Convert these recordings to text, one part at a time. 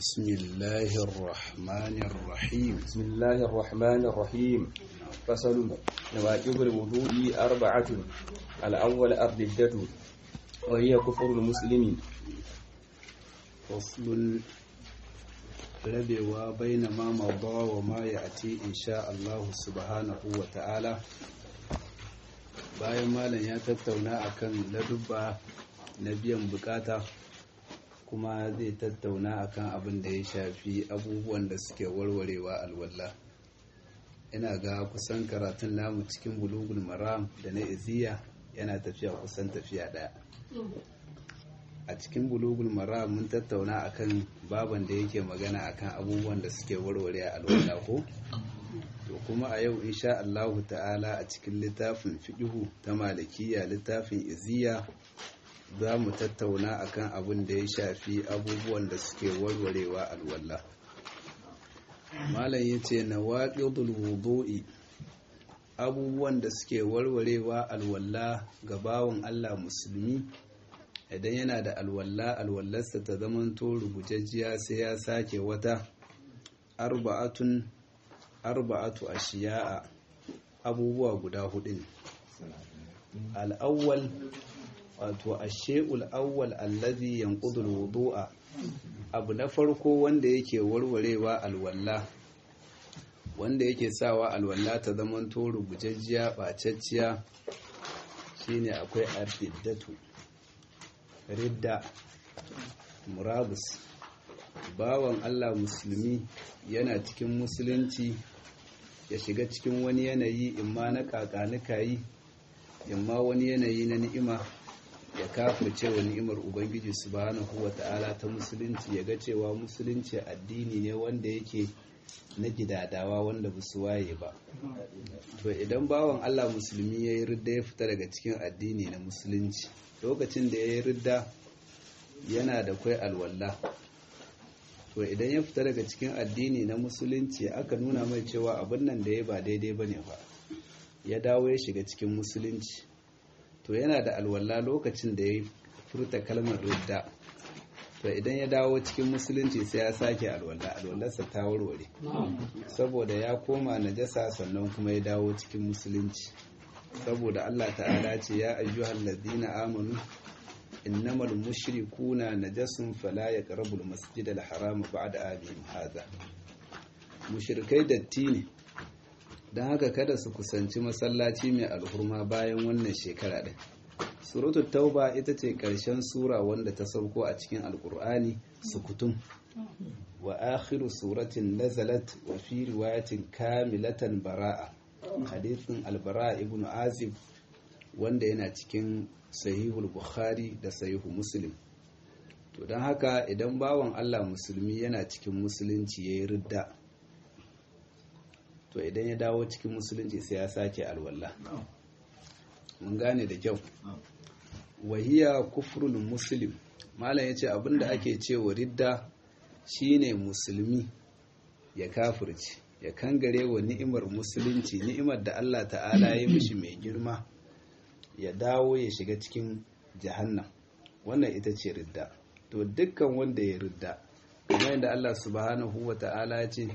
بسم الله الرحمن الرحيم بسم الله الرحمن الرحيم فصل نواقض الوضوء أربعة الأول الردة وهي كفر المسلم فصل rabewa baina ma mada wa ma ya'ti insha Allah subhanahu wa ta'ala bayan malam ya tattauna akan ladubba na biyan bukata kuma zai tattauna akan abin da ya shafi abubuwan da suke warwarewa alwala ina ga kusan karatun namu cikin bulugul maram da na iziya yana tafiya kusan tafiya daya a cikin bulugul maram mun tattauna akan baban da yake magana akan abubuwan da suke warware alwala ko to kuma a yau insha Allahu ta'ala a cikin littafin fiqhu ta malikiya littafin iziya za mu tattauna akan abin da ya shafi abubuwan da suke warwarewa alwala malam yace nawaqidul wudu'i abubuwan da suke warwarewa alwala ga bawon Allah musulmi idan yana da alwalla alwallarsa ta zamanto rubujajjiya sai ya sake wata arba'atun arba'atu ashiya'a abubuwa guda hudu ne al'awwal wato ashe'ul awwal allazi yanqudul wudu'a abu na farko wanda yake warwarewa alwalla wanda yake sawa alwalla ta zamanto rubujajjiya bacacciya shine akwai ardiddatu ridda murabus bawan Allah musulmi yana cikin musulunci ya shiga cikin wani yanayi imma na kakanuka yi imma wani yanayi na ni'ima ya kafirce wa ni'imar ubangiji subhanahu wata'ala ta musulunci ya ga cewa musulunci addini ne wanda yake na gidadawa wanda ba su waye ba to idan bawan Allah musulmi ya yi ridda ya fita daga cikin addini na musulunci lokacin da ya yi ridda yana da kwai alwalla to idan ya fita daga cikin addini na musulunci aka nuna mai cewa abin nan da ya ba daidai ba ne ba ya dawo ya shiga cikin musulunci to yana da alwalla lokacin da ya furta kalmar ridda to idan ya dawo cikin musulunci sai ya sake alwalla alwallarsa ta warware saboda ya koma najasa sannan kuma ya dawo cikin musulunci saboda Allah ta'ala ce ya ayyuhal ladina amanu innamal mushrikuna najasun fala yaqrabul masjidal haram ba'da amihim hadha mushrikai datti ne dan haka kada su kusanci masallaci mai alhurma bayan wannan shekara din suratul tauba ita ce karshen sura wanda ta sauko a cikin alkur'ani sukutum wa akhiru suratin nazalat wa fi riwayatin kamilatan bara'a hadithin albara ibn azib wanda yana cikin sahihul bukhari da sahihu muslim to don haka idan bawan allah musulmi yana cikin musulunci ya yi ridda to idan ya dawo cikin musulunci sai ya sake alwallah mun gane da kyau wahiya kufrul muslim malam ya ce abinda ake cewa ridda shine musulmi ya kafirci ya kangare wa ni'imar musulunci ni'imar da Allah ta'ala ya mishi mai girma ya dawo ya shiga cikin jahannam wannan ita ce ridda to dukkan wanda ya ridda kamar yadda Allah subhanahu wa ta'ala ya ce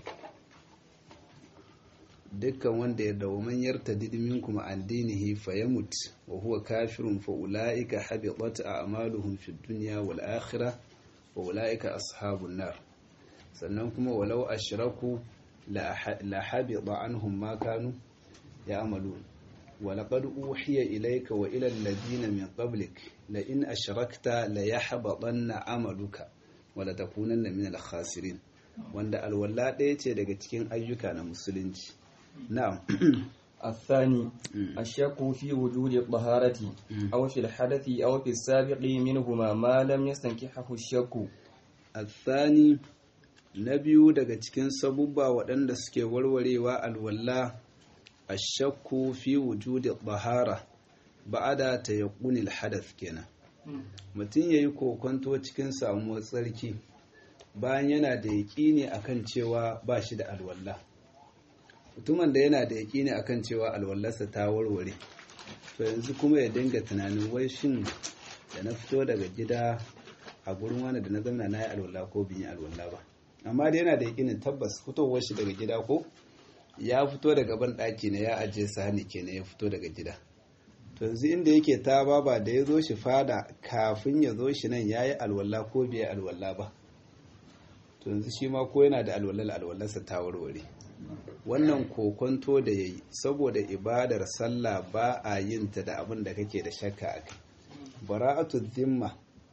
dukkan wanda ya dawo man yarta didimin kuma an dinihi fa yamut wa huwa kafirun fa ulaika habitat a'maluhum fid dunya wal akhirah wa ulaika ashabun nar sannan kuma walau ashraku la habita anhum ma kanu ya'malun wa laqad uhiya ilayka wa ila alladhina min qablik la in ashrakta la yahbatanna amaluka wa la takunanna min al-khasirin wanda alwala ɗaya ce daga cikin ayyuka na musulunci na'am الثاني الشك في وجود الطهارة أو في الحدث أو في السابق منهما ما لم يستنكحه الشك الثاني na biyu daga cikin sabubba waɗanda suke warwarewa alwalla a shakku fi wujudi bahara ba'ada ta yaƙunil hadath kenan mutum ya yi kokonto cikin samuwar tsarki bayan yana da yaƙini akan cewa ba shi da alwalla mutumin da yana da yaƙini akan cewa alwallarsa ta warware to yanzu kuma ya dinga tunanin wai shin da na fito daga gida a gurin wani da na zama na yi alwala ko bin yi alwala ba amma dai yana da yakinin tabbas fitowar shi daga gida ko ya fito daga ban ɗaki ne ya ajiye sahani kenan ya fito daga gida to yanzu inda yake ta baba da ya zo shi fada kafin ya zo shi nan ya yi alwala ko bai alwala ba to yanzu shi ma ko yana da alwalar alwalarsa ta warware wannan kokonto da ya yi saboda ibadar sallah ba a yin ta da abin da kake da shakka a kai bara'atu zimma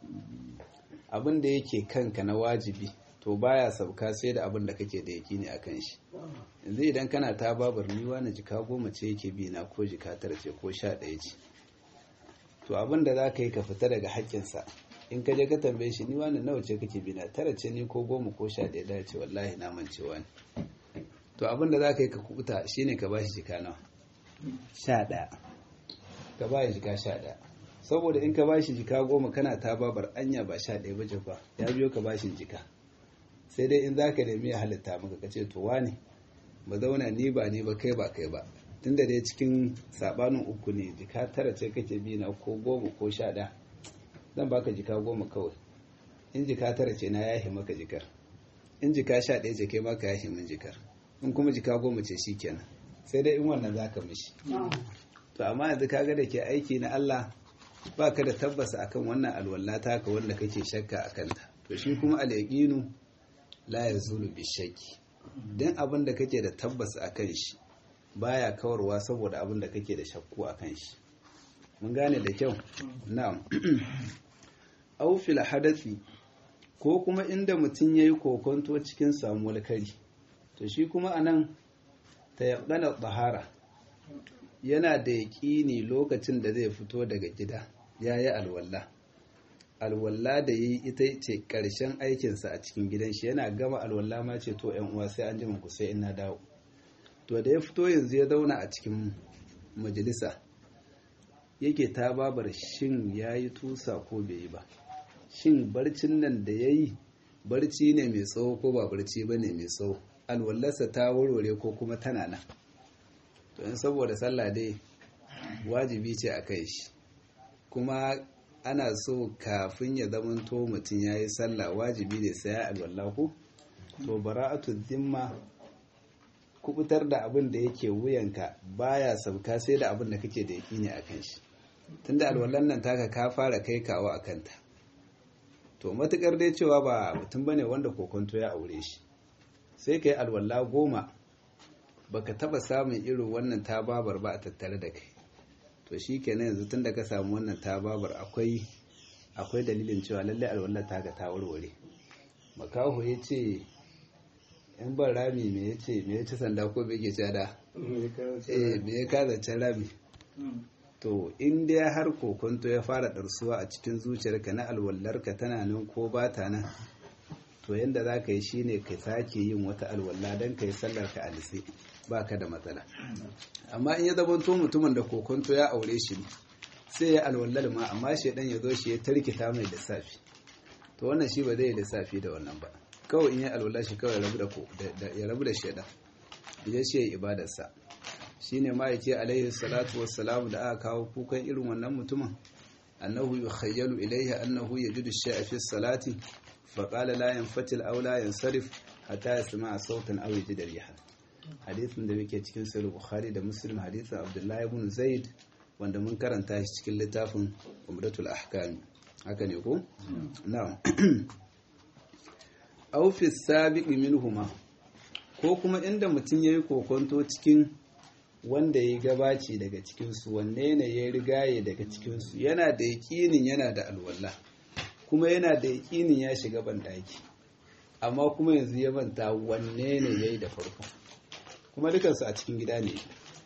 abin da yake kanka na wajibi to baya sauka sai da abin da kake da yakini a kan shi yanzu idan kana ta babar ni wani jika goma ce yake bi na ko jika tara ce ko sha ɗaya ce to abin da za ka yi ka fita daga haƙƙinsa in ka je ka tambaye shi ni wani nawa ce kake bi na tara ce ni ko goma ko sha ɗaya da ce wallahi na mancewa ne to abin da za ka yi ka kubuta shine ka bashi jika nawa sha ɗaya ka ba jika sha ɗaya saboda in ka bashi jika goma kana ta babar anya ba sha ɗaya ba ba ya biyo ka bashi jika sai dai in za ka nemi ya halitta maka ka ce to wane ba zauna ni ba ni ba kai ba kai ba tunda dai cikin sabanin uku ne jika tara ce kake bi na ko goma ko sha ɗaya zan baka jika goma kawai in jika tara ce na yahi maka jikar in jika sha ɗaya ce kai maka yahi min jikar in kuma jika goma ce shi kenan sai dai in wannan za ka mishi to amma yanzu kaga da ke aiki na Allah ba ka da tabbasa akan wannan alwala taka wanda kake shakka a kanta to shi kuma al-yaqinu la yazulu bi shakki dan abin da kake da tabbasa akan shi baya kawarwa saboda abin da kake da shakku akan shi mun gane da kyau na'am aw fil hadathi ko kuma inda mutum yayi kokonto cikin samuwar kari to shi kuma anan tayaqqana tahara yana da yaƙini lokacin da zai fito daga gida ya yi alwalla alwalla da yi ita ce ƙarshen aikinsa a cikin gidan shi yana gama alwalla ma ce to yan uwa sai an ji ku sai ina dawo to da ya fito yanzu ya zauna a cikin majalisa yake ta babar shin ya yi tusa ko bai yi ba shin barcin nan da ya yi barci ne mai tsawo ko ba barci ba ne mai tsawo alwallarsa ta warware ko kuma tana nan to in saboda sallah dai wajibi ce a kai shi kuma ana so kafin ya zamanto mutum ya yi sallah wajibi ne sai ya alwallahu to bara'atu zimma kubutar da abin da yake wuyanka baya sauka sai da abin da kake da ne a kan shi tunda alwallan nan taka ka fara kai kawo a kanta to matukar dai cewa ba mutum bane wanda kokonto ya aure shi sai ka yi alwala goma baka taba samun irin wannan tababar ba a tattare da kai to shi kenan yanzu tun da ka samu wannan tababar akwai akwai dalilin cewa lallai alwallar ta ga ta warware makaho ya ce in ban rami me ya ce me ya ci sanda ko bai ke da eh me ya kaza can rami to in dai har kokonto ya fara ɗarsuwa a cikin zuciyarka na alwallarka tana nan ko ba ta nan to yanda za ka yi shine ka sake yin wata alwalla don ka yi sallar ka alise ba ka da matsala amma in ya zamanto mutumin da kokonto ya aure shi ne sai ya alwallar ma amma shaidan ya zo shi ya tarkita mai lissafi to wannan shi ba zai yi lissafi da wannan ba kawai in ya alwallar shi kawai ya rabu da shaidan ya shi ya ibadarsa shi ne ma yake alaihi salatu wassalamu da aka kawo kukan irin wannan mutumin annahu yukhayyalu ilaihi annahu yajidu shay'a fi salati فقال لا ينفتل أو لا ينصرف حتى يسمع صوتا أو يجد ريحا حديث da muke cikin sahih bukhari da muslim hadisin abdullahi ibn zaid wanda mun karanta shi cikin littafin umratul ahkam haka ne ko na'am aw fi sabiq minhuma ko kuma inda mutum yayi kokonto cikin wanda ya gabaci daga cikin su wanne ne ya rigaye daga cikin su yana da yakinin yana da alwala kuma yana da yakinin ya shiga banɗaki amma kuma yanzu ya manta wanne ne ya yi da farko kuma dukansu a cikin gida ne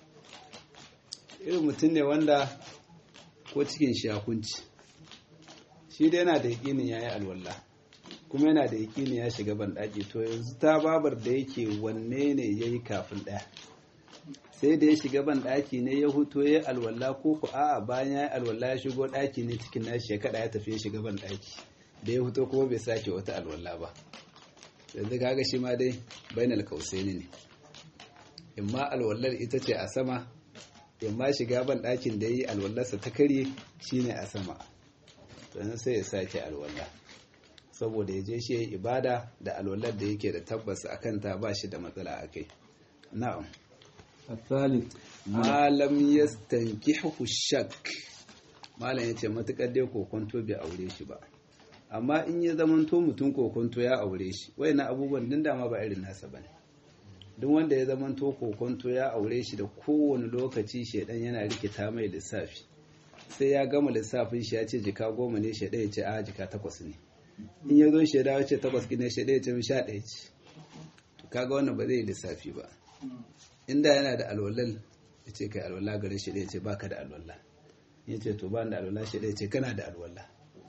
irin mutum ne wanda ko cikin shakunci shi da yana da yakinin ya yi alwallah kuma yana da yakinin ya shiga banɗaki to yanzu ta babar da yake wanne ne ya yi kafin ɗaya sai da ya shiga ban ɗaki ne ya huto ya alwala ko ku a'a bayan ya yi alwala ya shigo ɗaki ne cikin nashi ya kada ya tafi ya shiga ban ɗaki da ya huto kuma bai sake wata alwala ba yanzu kaga shi ma dai bainal kausaini ne imma alwallar ita ce a sama imma shiga ban ɗakin da yi alwallarsa ta karye shine a sama to yanzu sai ya sake alwala saboda ya je shi ya yi ibada da alwalar da yake da tabbas a kanta ba shi da matsala a kai na'am الثالث malam yastankihu shak malam yace matukar dai kokonto bai aure shi ba amma in ya zamanto mutum kokonto ya aure shi wayannan abubuwan din dama ba irin nasa bane duk wanda ya zamanto kokonto ya aure shi da kowane lokaci shedan yana rikita mai lissafi sai ya gama lissafin shi ya ce jika goma ne shedan ya ce a jika takwas ne in ya zo sheda ya ce takwas ne shedan ya ce sha ɗaya ce to kaga wannan ba zai yi lissafi ba inda yana da alwalal ya ce kai alwala gare shi da ya ce baka da alwala ya ce to ba da alwala shi da ya ce kana da alwala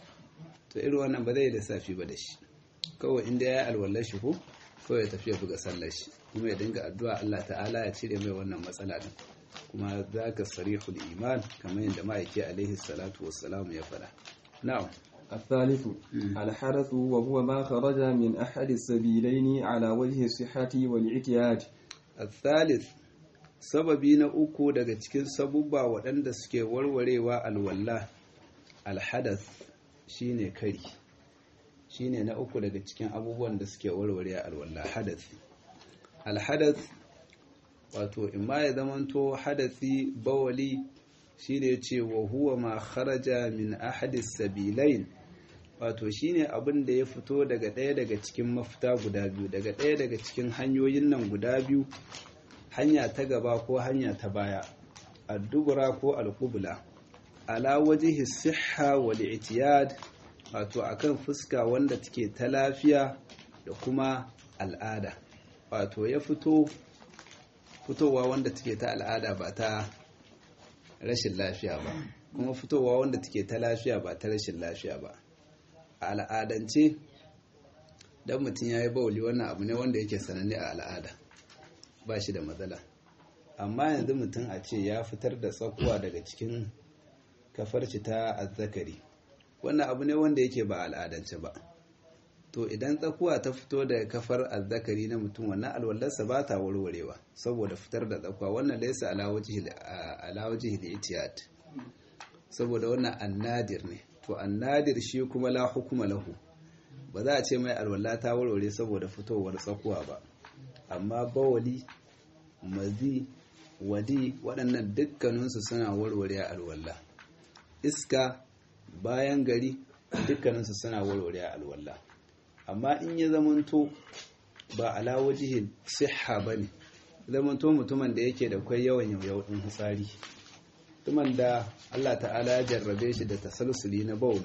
to irin wannan ba zai yi lissafi ba da shi kawai inda ya yi alwallar shi ko kawai ya tafi ya buga sallar shi kuma ya dinga addu'a Allah ta'ala ya cire mai wannan matsala din kuma za ka sarihul iman kamar yadda ma'aiki alaihi salatu wassalam ya faɗa na'am الثالث الحدث وهو ما خرج من أحد السبيلين على وجه الصحة والاعتياد الثالث sababi na uku daga cikin sabubba waɗanda suke warwarewa alwalla alhadath shine kari shine na uku daga cikin abubuwan da suke warware alwalla hadath alhadath wato imma ya zamanto hadathi bawali shine ce wa huwa ma kharaja min ahadis sabilain wato shine abin da ya fito daga ɗaya daga cikin mafita guda biyu daga ɗaya daga cikin hanyoyin nan guda biyu hanya ta gaba ko hanya ta baya addubura ko alqubla ala wajhi sihha wal i'tiyad wato akan fuska wanda take ta lafiya da kuma al'ada wato ya fito fitowa wanda take ta al'ada ba ta rashin lafiya ba kuma fitowa wanda take ta lafiya ba ta rashin lafiya ba a al'adance don mutum ya yi bauli wannan abu ne wanda yake sananne a al'ada ba shi da matsala amma yanzu mutum a ce ya fitar da tsakuwa daga cikin kafarci ta azzakari wannan abu ne wanda yake ba al'adance ba to idan tsakuwa ta fito daga kafar azzakari na mutum wannan alwallarsa ba ta warwarewa saboda fitar da tsakuwa wannan laisa alawaji hilitiyat saboda wannan annadir ne to annadir shi kuma la hukuma lahu ba za a ce mai alwala ta warware saboda fitowar tsakuwa ba amma bawali mazi wadi waɗannan dukkaninsu suna warware alwala iska bayan gari dukkaninsu suna warware alwala amma in ya zamanto ba ala wajihin siha ba ne zamanto mutumin da yake da kwai yawan yauyau ɗin hutsari mutumin da Allah ta'ala ya jarrabe shi da tasalsuli na bauli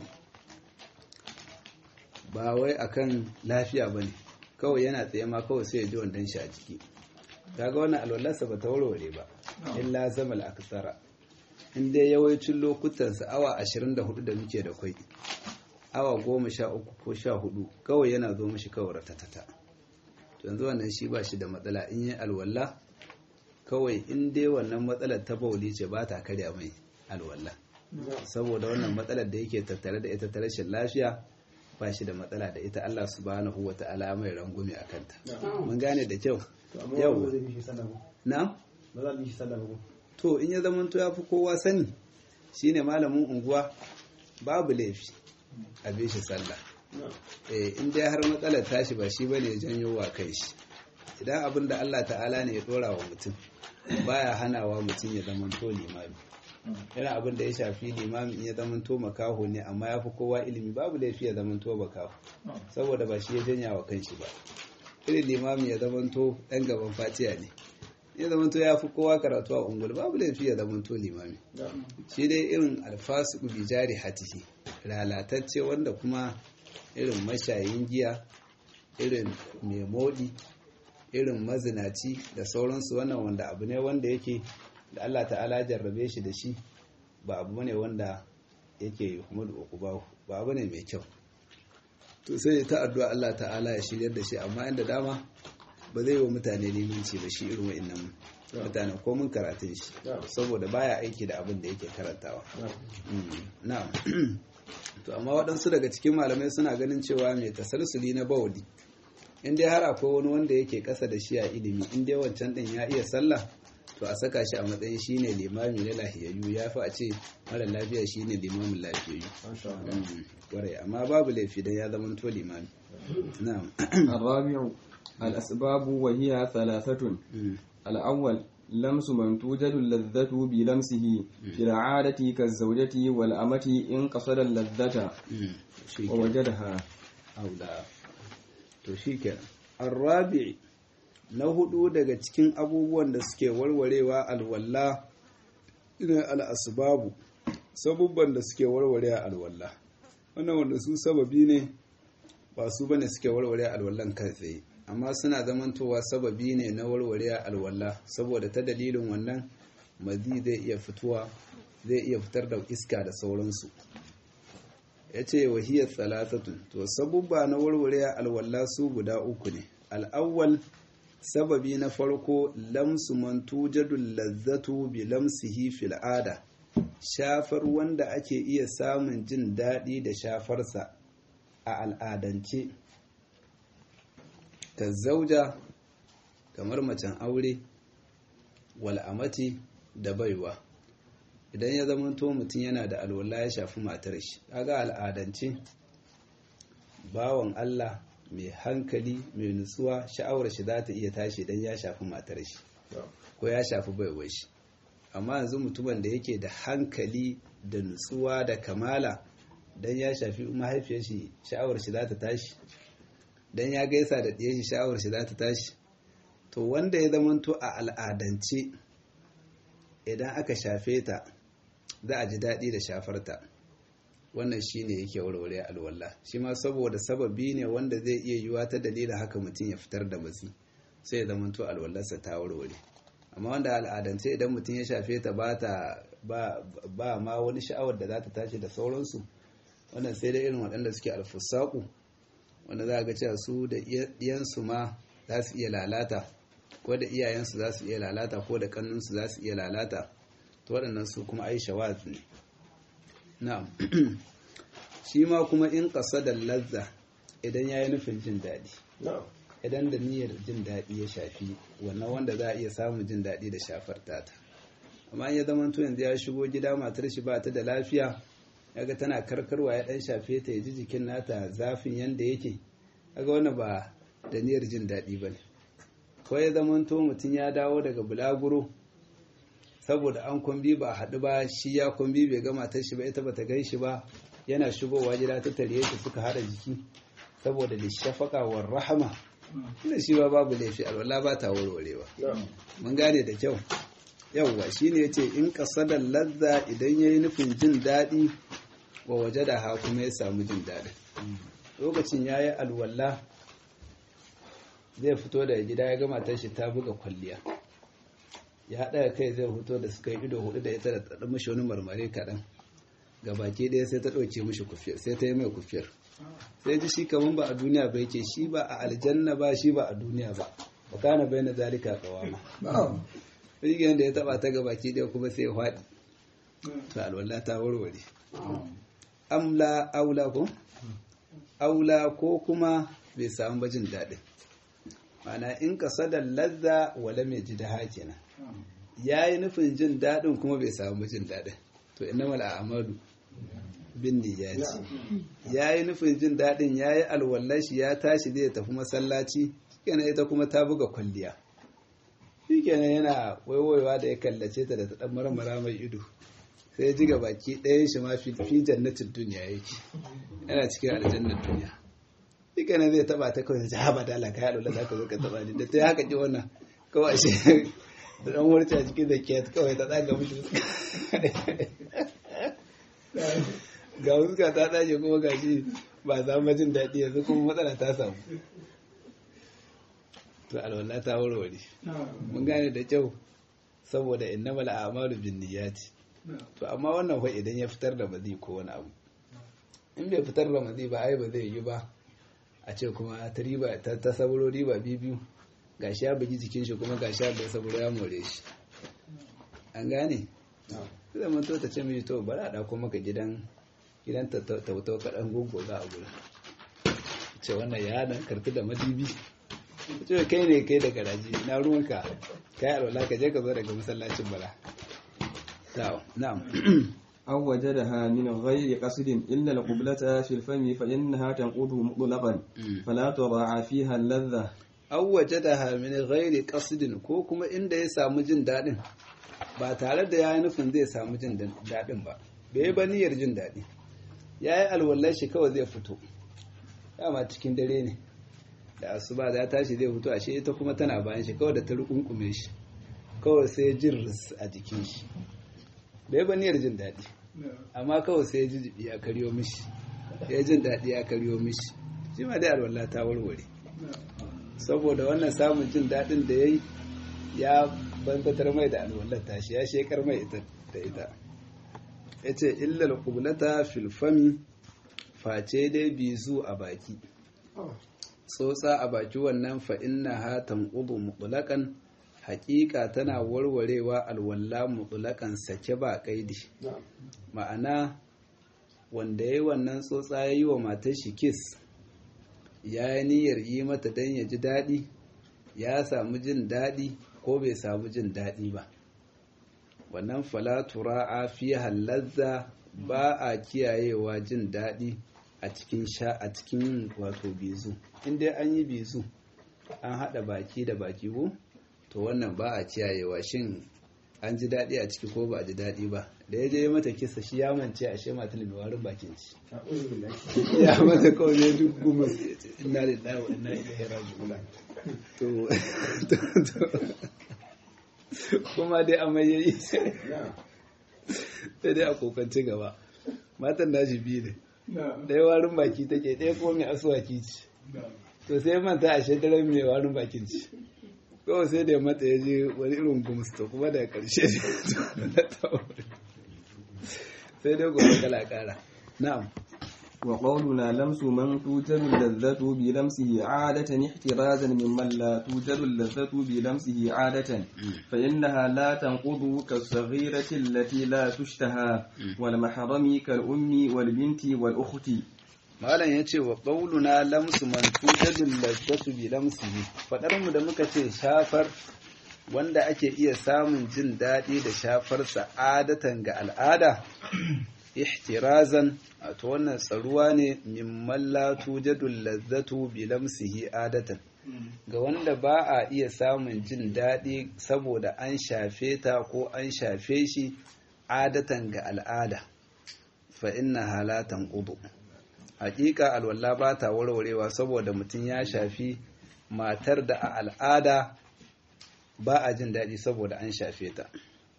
ba wai akan lafiya ba ne kawai yana tsaye ma kawai sai ya ji wandon shi a jiki kaga wannan alwalarsa ba ta warware ba illa zamal aksara in dai yawancin lokutansa awa 24 da muke da kwai awa goma sha uku ko sha hudu kawai yana zo mashi kawai ratatata yanzu wannan shi ba shi da matsala in yi alwala kawai in dai wannan matsalar ta bauli ce ba ta karya mai alwala saboda wannan matsalar da yake tattare da ita ta rashin lafiya ba shi da matsala da ita Allah subhanahu wa ta'ala mai rangume a kanta mun gane da kyau yau na to in ya zama to ya fi kowa sani shine malamin unguwa babu laifi a bi shi sallah eh in dai har matsalar tashi ba shi bane janyo wa kai shi idan abin da Allah ta'ala ne ya dora wa mutum baya hanawa mutum ya zama to limami yana abin da ya shafi limami in ya zama to makaho ne amma ya fi kowa ilimi babu laifi ya zama to makaho saboda ba shi ya janya wa kanshi ba irin limami ya zama to ɗan gaban fatiya ne ya zama to ya fi kowa karatu a ungul babu laifi ya zama to limami shi dai irin alfasu bi jari hatihi lalatacce wanda kuma irin mashayin giya irin mai modi irin mazinaci da sauransu wannan wanda abu ne wanda yake da Allah ta'ala jarrabe shi da shi ba abu ne wanda yake kuma da uku ba abu ne mai kyau to sai ta addu'a Allah ta'ala ya shiryar da shi amma inda dama ba zai wa mutane limanci ba shi irin wa'annan mutane ko mun karatun shi saboda baya aiki da abin da yake karantawa na'am to amma waɗansu daga cikin malamai suna ganin cewa mai tasalsuli na bawali in dai har akwai wani wanda yake ƙasa da shi a ilimi in dai wancan ɗin ya iya sallah to a saka shi a matsayin shine limami na lahiyayyu ya fi a ce mara lafiya shine limamin lafiyayyu kwarai amma babu laifi dan ya zama to limami na'am الرابع الأسباب وهي ثلاثة الأول لمس من توجد اللذة بلمسه في العادة كالزوجة والأمة إن قصد اللذة ووجدها aula to shikenan arrabi na hudu daga cikin abubuwan da suke warwarewa alwalla irin al'asbabu sabubban da suke warware alwalla wannan wanda su sababi ne ba su bane suke warware alwallan kai tsaye amma suna zamantowa sababi ne na warware alwalla saboda ta dalilin wannan mazi zai iya fituwa zai iya fitar da iska da sauransu ya ce wahiyar thalathatun to sabubba na warware alwalla su guda uku ne al'awwal sababi na farko lamsu man tujadul lazzatu bi lamsihi fil ada shafar wanda ake iya samun jin daɗi da shafarsa a al'adance ta zauja kamar macen aure wal'amati da baiwa idan ya zamanto mutum yana da alwala ya shafi matar shi kaga al'adance bawan Allah mai hankali mai nutsuwa sha'awar shi za ta iya tashi idan ya shafi matar shi ko ya shafi baiwar shi amma yanzu mutumin da yake da hankali da nutsuwa da kamala dan ya shafi mahaifiyar shi sha'awar shi za ta tashi dan ya gaisa da ɗiyar shi sha'awar shi za ta tashi to wanda ya zamanto a al'adance idan aka shafe ta za a ji daɗi da shafarta wannan shi ne yake warware alwallah shi ma saboda sababi ne wanda zai iya yiwa ta dalilin haka mutum ya fitar da matsi sai ya zamanto alwallarsa ta warware amma wanda al'adance idan mutum ya shafe ta ba ma wani sha'awar da za ta tashi da sauransu wannan sai da irin waɗanda suke alfusaku wanda za a ga cewa su da iyansu ma za su iya lalata ko da iyayensu za su iya lalata ko da kannunsu za su iya lalata to waɗannan su kuma ai shawaz ne na'am shi ma kuma in ƙasa da lazza idan ya yi nufin jin daɗi idan da niyyar jin daɗi ya shafi wannan wanda za a iya samun jin daɗi da shafar tata amma ya zama to yanzu ya shigo gida matar shi ba ta da lafiya yaga tana karkarwa ya ɗan shafe ta ya ji jikin nata zafin yanda yake kaga wannan ba da niyyar jin daɗi ba ne ko ya zama to mutum ya dawo daga bulaguro saboda an kwambi ba a haɗu ba shi ya kwambi bai ga matar shi ba ita bata gan shi ba yana shigowa gida ta tare shi suka haɗa jiki saboda da shafaka wa rahama ina shi ba babu laifi alwala ba ta warwarewa mun gane da kyau yawwa shine yace in qasadal ladza idan yayi nufin jin daɗi wa waje da ha kuma ya samu jin daɗi lokacin yayi alwala zai fito daga gida ya ga matar shi ta buga kwalliya ya haɗa kai zai fito da suka yi ido hudu da ita da ta mishi wani marmare kaɗan ga baki ɗaya sai ta ɗauke mishi kufiyar sai ta yi mai kufiyar sai ji shi kaman ba a duniya ba yake shi ba a aljanna ba shi ba a duniya ba ba kana bai na zalika kawama rigiyar da ya taba ta ga baki ɗaya kuma sai ya faɗi to alwallah ta warware amla aula ko aula ko kuma bai samu ba jin daɗin mana in ka sadar lazza wala mai ji da hakina ya yi nufin jin daɗin kuma bai samu jin daɗin to ina mala amadu bin niyyati ya yi nufin jin daɗin ya yi alwallashi ya tashi zai tafi masallaci kenan ita kuma ta buga kwalliya shi kenan yana waiwaiwa da ya kallace ta da ta ɗan marmara mai ido sai ji ga baki ɗayan shi ma fi jannatin duniya yake yana cikin aljannar duniya shi kenan zai taba ta kawai ta haɓa da alaka yaɗo za ka zo ka taba ni da ta yi haka ki wannan kawai shi da ɗan wurce a cikin da ke kawai ta tsaga mushi ga fuska ta ɗage kuma ga shi ba za mu jin daɗi yanzu kuma matsala ta samu to alwala ta warware mun gane da kyau saboda innamal a'malu bin niyyati to amma wannan fa idan ya fitar da mazi ko wani abu in bai fitar da mazi ba ai ba zai yi ba a ce kuma ta riba ta saburo riba biyu gashi ya bugi jikin shi kuma gashi ya bai saburo ya more shi an gane zai manto ta ce mai to bari a ɗauko maka gidan gidan tautau kaɗan gungo za a gudu ce wannan ya dan karfi da madibi ce kai ne kai da garaji na ruwanka kai alwala ka je ka zo daga masallacin bala na'am أو وجدها من غير قصد إلا القبلة في الفم فإنها تنقض مطلقا فلا تراعى فيها اللذة أو وجدها من غير قصد ko kuma inda ya samu jin daɗin ba tare da ya yi nufin zai samu jin daɗin ba bai ba niyyar jin daɗi ya yi alwallar shi kawai zai fito dama cikin dare ne da asuba da ya tashi zai fito ashe ita kuma tana bayan shi kawai da ta rukunkume shi kawai sai jin a jikin shi bai ba niyyar jin daɗi amma kawai sai ji jibi ya karyo mishi ya jin daɗi ya karyo mishi shi ma dai alwala ta warware saboda wannan samun jin daɗin da ya yi ya banzatar mai da alwallar tashi ya shekar mai ita da ita ya ce illal kublata filfami face dai bizu a baki tsotsa a baki wannan fa'inna hatan ƙudu mutulakan hakika tana warwarewa alwalla mutulakan sake ba kaidi ma'ana wanda ya yi wannan tsotsa ya yi wa matar shi kis ya yi niyyar yi mata don ya ji daɗi ya samu jin daɗi ko bai samu jin daɗi ba wannan falatura a fi halazza ba a kiyayewa jin daɗi a cikin sha a cikin wato bizu inda an yi bizu an haɗa baki da baki ko to wannan ba a kiyayewa shin an ji daɗi a ciki ko ba a ji daɗi ba da ya je mata kisa shi ya mance a shema ta mai warin bakin ci ya mata kawai ne duk goma ina da dawo ina ilaihi raji'un to kuma dai amai yayi sai dai a kokanci gaba matan nashi biyu ne ɗaya warin baki take ɗaya ko mai asuwaki ci to sai manta a shekarar mai warin bakin ci kawai sai da mata ya je wani irin gumsta kuma daga karshe sai dai gobe kala kara na'am وقولنا لمس من توجد اللذة بلمسه عادة احترازا ممن لا توجد اللذة بلمسه عادة فإنها لا تنقض كالصغيرة التي لا تشتهى والمحرم كالأم والبنت والأخت malam ya ce wa ƙaununa lamsu man tujadul lazzatu bi lamsihi fadar mu da muka ce shafar wanda ake iya samun jin daɗi da shafar sa'adatan ga al'ada ihtirazan wato wannan tsaruwa ne mimman la tujadul lazzatu bi lamsihi adatan ga wanda ba a iya samun jin daɗi saboda an shafe ta ko an shafe shi adatan ga al'ada fa inna halatan qudu hakika alwala ba ta warwarewa saboda mutum ya shafi matar da a al'ada ba a jin daɗi saboda an shafe ta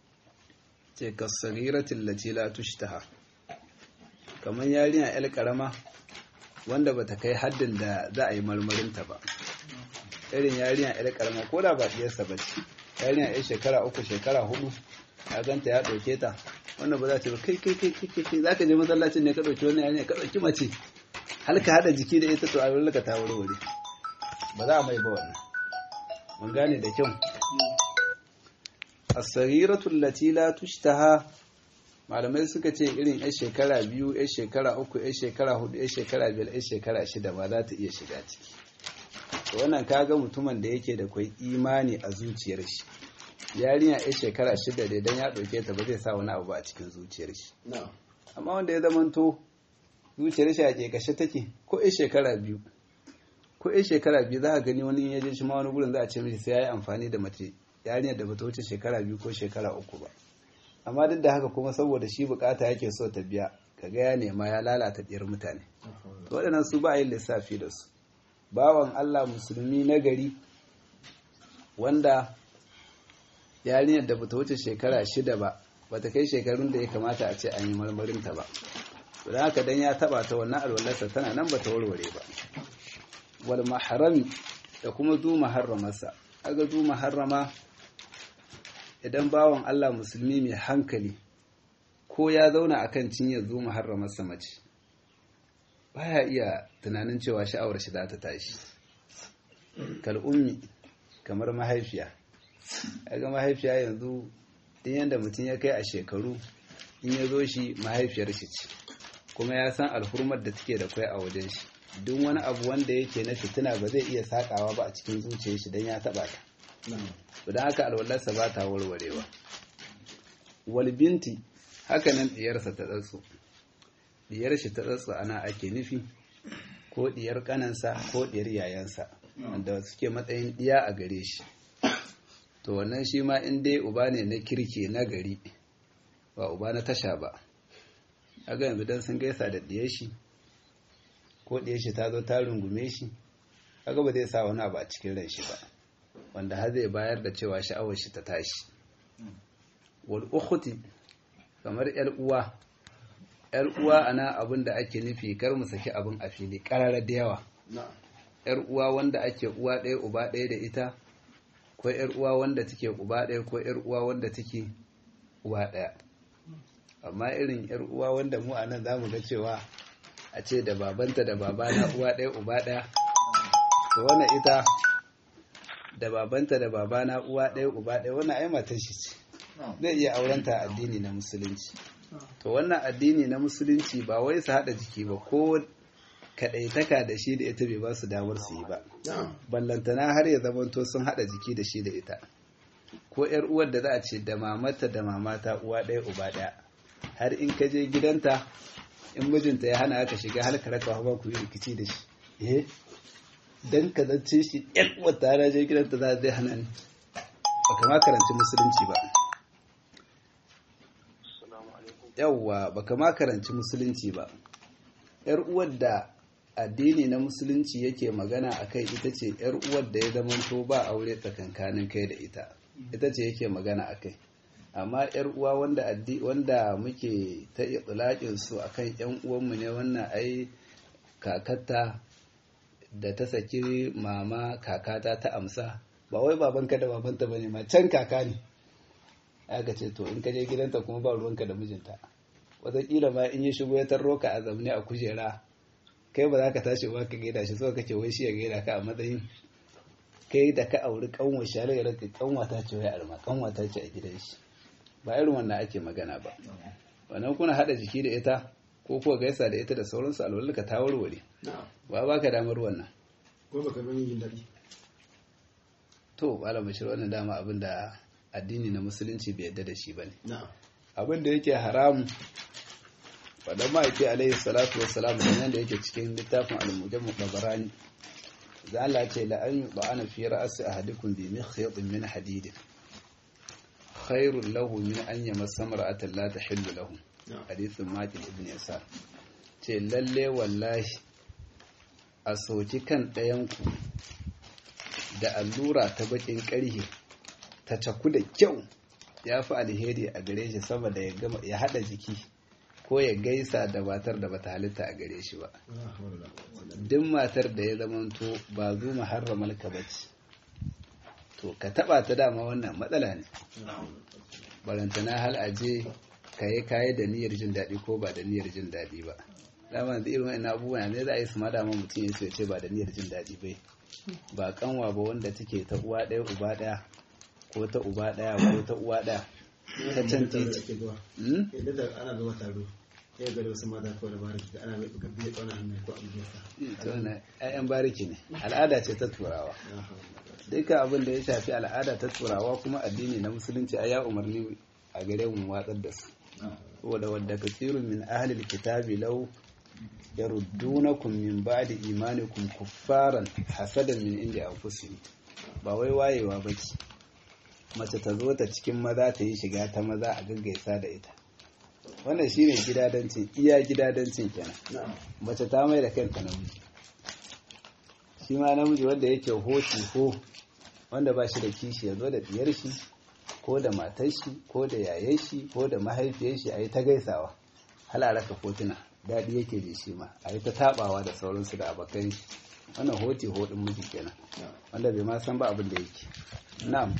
ce kasariratin latila tushtaha kamar yarinya yar karama wanda ba ta kai haddin da za a yi marmarinta ba irin yarinya yar karama ko da ba ɗiyarsa ba ce yarinya yar shekara uku shekara hudu ya ganta ya ɗauke ta wannan ba za ta ba kai kai kai kai kai za ka je masallacin ne ka ɗauki wannan yarinya ka ɗauki mace hal ka haɗa jiki da ita to a wurin ka ta warware ba za a mai ba wannan mun gane da kyau as-saghiratu allati la tushtaha malamai suka ce irin yan shekara biyu yan shekara uku yan shekara hudu yan shekara biyar yan shekara shida ba za ta iya shiga ciki to wannan kaga mutumin da yake da kwai imani a zuciyar shi yarinya yan shekara shida da idan ya ɗauke ta ba zai sa wani abu a cikin zuciyar shi amma wanda ya zamanto zuciyar shi a kashe take ko yan shekara biyu ko yan shekara biyu za a gani wani ya je shi ma wani gurin za a ce mishi sai ya yi amfani da mace yarinyar da bata wuce shekara biyu ko shekara uku ba amma duk da haka kuma saboda shi bukata yake so ta biya kaga ya nema ya lalata ɗiyar mutane to waɗannan su ba a yin lissafi da su bawan Allah musulmi na gari wanda yarinyar da bata wuce shekara shida ba bata kai shekarun da ya kamata a ce an yi marmarinta ba to da haka dan ya taba ta wannan alwalarsa tana nan bata warware ba wal mahrami da kuma zu maharramarsa aga zu maharrama idan bawan Allah musulmi mai hankali ko ya zauna akan cinyar zu maharramarsa mace baya iya tunanin cewa sha'awar shi za ta tashi kal ummi kamar mahaifiya aga mahaifiya yanzu din yanda mutum ya kai a shekaru in ya zo shi mahaifiyar shi ce kuma ya san alhurmar da take da kwai a wajen shi duk wani abu wanda yake na fitina ba zai iya sakawa ba a cikin zuciyar shi dan ya taba ta don haka alwallarsa ba ta warwarewa wal binti haka nan diyarsa ta tsatso diyar shi ta tsatso ana ake nufi ko diyar kanansa ko diyar yayansa wanda suke matsayin diya a gare shi to wannan shi ma in dai uba ne na kirki na gari ba uba na tasha ba aga yanzu dan sun gaisa da diyar shi ko diyar shi ta zo ta rungume shi kaga ba zai sa wani abu a cikin ran shi ba wanda har zai bayar da cewa sha'awar shi ta tashi wal ukhti kamar yar uwa yar uwa ana abin da ake nufi kar mu saki abin a fili karara da yawa yar uwa wanda ake uwa ɗaya uba ɗaya da ita ko yar uwa wanda take uba ɗaya ko yar uwa wanda take uwa ɗaya amma irin yar uwa wanda mu anan zamu ga cewa a ce da babanta da babana uwa ɗaya uba ɗaya to wannan ita da babanta da babana uwa ɗaya uba ɗaya wannan ai matar shi ce zai iya aurenta addini na musulunci to wannan addini na musulunci ba wai su haɗa jiki ba ko kaɗaitaka da shi da ita bai ba su damar su yi ba ballantana har ya zamanto sun haɗa jiki da shi da ita ko yar uwar da za a ce da mamata da mamata uwa ɗaya uba ɗaya har in ka je gidanta in mijinta ya hana ka shiga har ka raka ba ku yi rikici da shi eh dan ka zace shi yan uwar ta je gidanta za zai hana ni baka ma karanci musulunci ba yawwa baka ma karanci musulunci ba yar uwar da addini na musulunci yake magana akai ita ce yar uwar da ya zamanto ba aure tsakankanin kai da ita ita ce yake magana akai amma yar uwa wanda addi wanda muke ta itlaqin su akan yan uwanmu ne wannan ai kakata da ta saki mama kakata ta amsa ba wai babanka da babanta bane ma can kaka ne aka ce to in ka je gidanta kuma ba ruwanka da mijinta wataƙila ma in ya shigo ya tarro ka a zamne a kujera kai ba za ka tashi ba ka gaida shi so kake wai shi ya gaida ka a matsayin kai da ka auri kanwa shi har ya raka kanwa ta ce wai arma kanwa ta ce a gidan shi ba irin wannan ake magana ba wannan kuna hada jiki da ita ko kuwa gaisa da ita da sauransu alwalarka ta warware ba ba ka damar wannan ko baka gani yin daɗi to malam bashir wannan dama abin da addini na musulunci bai yadda da shi bane na'am abin da yake haramu wadda ma'aiki alaihi salatu wassalam da da yake cikin littafin al-mujammu babarani da Allah ce la an yuba ana fi ra'si ahadikum bi mikhyat min hadid khairul lahu min an yamassa mar'atan la tahillu lahu hadithun maqil ibn yasar ce lalle wallahi a soki kan ɗayanku da allura ta bakin ƙarhe ta caku da kyau ya fi alheri a gare shi saboda ya gama ya hada jiki ko ya gaisa da matar da bata halitta a gare shi ba duk matar da ya zamanto ba zu muharramal ka bace to ka taba ta dama wannan matsala ne barantana hal aje kaye kaye da niyyar jin daɗi ko ba da niyyar jin daɗi ba dama da irin wa'annan abubuwa ne za a yi su ma dama mutum ya ce ba da niyyar jin daɗi bai ba kanwa ba wanda take ta uwa ɗaya uba ɗaya ko ta uba ɗaya ko ta uwa ɗaya ta can titi Hmm? idan da ana zuwa taro ya ga da wasu mata ko da bari da ana mai gabi ya tsona hannu ko abin da to wannan ƴaƴan bariki ne al'ada ce ta turawa dukkan abin da ya shafi al'ada ta turawa kuma addini na musulunci a ya umarni a gare mu watsar da su saboda wadda kasirun min ahlil kitabi law yaruddunakum min ba'di imanikum kuffaran hasadan min indi anfusihim ba wai wayewa bace mace ta zo ta cikin maza ta yi shiga ta maza a gaggaisa da ita wannan shine gidadancin iya gidadancin kenan mace ta mai da kanta namiji shi ma namiji wanda yake hoti ko wanda ba shi da kishi ya zo da diyar shi ko da matar shi ko da yayan shi ko da mahaifiyar shi a yi ta gaisawa halaraka kotuna daɗi yake da shi ma a yi ta taɓawa da sauransu da abokan shi wannan hoti hodin miji kenan wanda bai ma san ba abin da yake na'am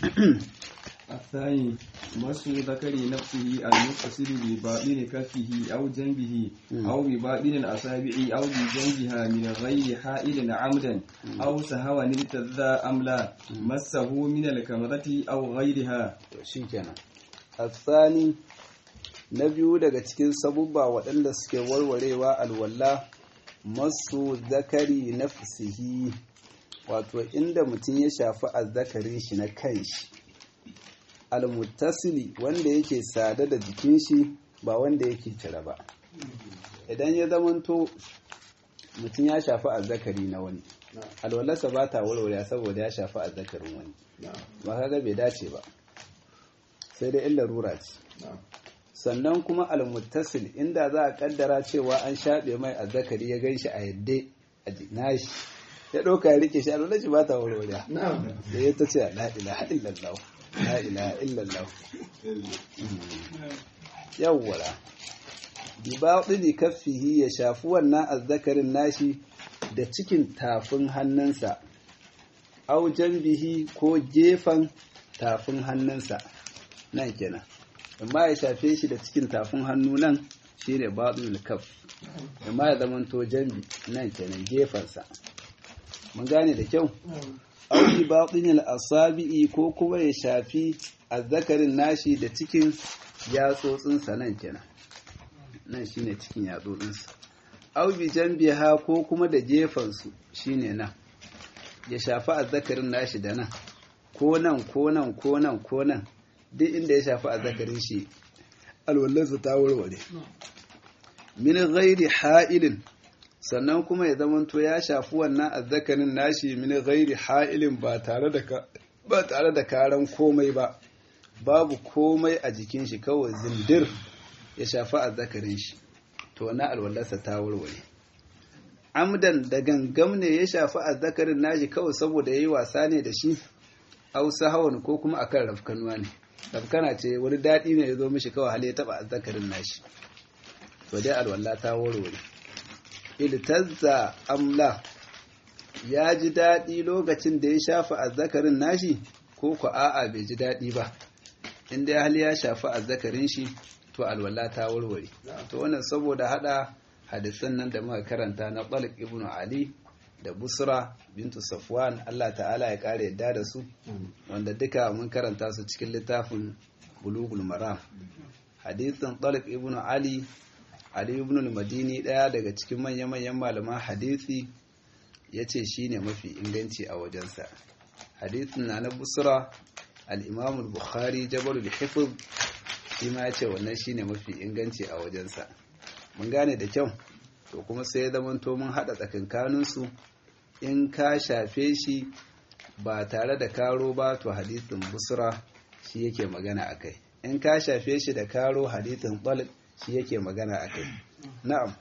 الثاني مس ذكر نفسه المتصل بباطن كفه أو جنبه أو بباطن الأصابع أو بجنبها من غير حائل عمدا أو سهوا ارتدى أم لا مسه من الكمرة أو غيرها to shikenan asani na biyu daga cikin sabubba waɗanda suke warwarewa alwala masu zakari nafsihi wato inda mutum ya shafi azzakarin shi na kanshi almuttasili wanda yake sada da jikin shi ba wanda yake cire ba idan ya zamanto mutum ya shafi azzakari na wani alwalarsa ba ta warware saboda ya shafi azzakarin wani ba kaga bai dace ba sai dai illa rura ce sannan kuma almuttasil inda za a kaddara cewa an shaɓe mai azzakari ya gan shi a yadda a nashi ya ɗauka ya rike shi a lalaci ba ta warware da ya ta ce la ilaha illallah la ilaha illallah yawwara bi baɗini kaffihi ya shafi wannan azzakarin nashi da cikin tafin hannunsa au bihi ko gefen tafin hannunsa nan kenan amma ya shafe shi da cikin tafin hannu nan shine baɗin kaf amma ya zama to jambi nan kenan gefensa mun gane da kyau auki baɗin asabi'i ko kuma ya shafi azzakarin nashi da cikin yatsotsinsa nan kenan nan shine cikin yatsotsinsa au bi jambiha ko kuma da gefensu shine nan ya shafi azzakarin nashi da nan ko nan ko nan ko nan ko nan duk inda ya shafi azzakarin shi alwallarsa ta warware min ghairi ha'ilin sannan kuma ya zamanto ya shafi wannan azzakarin nashi min ghairi ha'ilin ba tare da ba tare da karan komai ba babu komai a jikin shi kawai zindir ya shafi azzakarin shi to na alwallarsa ta warware amdan da gangam ne ya shafi azzakarin nashi kawai saboda yayi wasa ne da shi hausa hawan ko kuma akan rafkanuwa ne rafkana ce wani daɗi ne ya zo mishi kawai hali ya taɓa azzakarin nashi to dai alwala ta warware iltazza amla ya ji daɗi lokacin da ya shafa azzakarin nashi ko ku a'a bai ji daɗi ba in dai hali ya shafi azzakarin shi to alwala ta warware to wannan saboda hada hadisan nan da muka karanta na Talib ibn Ali da Busra bintu Safwan Allah ta'ala ya kare yadda da su wanda duka mun karanta su cikin littafin Bulugul Maram hadisin Talib ibn Ali Ali ibn al-Madini daya daga cikin manya-manyan malaman hadisi yace shine mafi inganci a wajensa hadisin na na Busra al-Imam al-Bukhari Jabal al-Hifz shi ma yace wannan shine mafi inganci a wajensa mun gane da kyau to kuma sai ya zamanto mun hada tsakankaninsu in ka shafe shi ba tare da karo ba to hadithin busra shi yake magana akai in ka shafe shi da karo hadithin talib shi yake magana akai na'am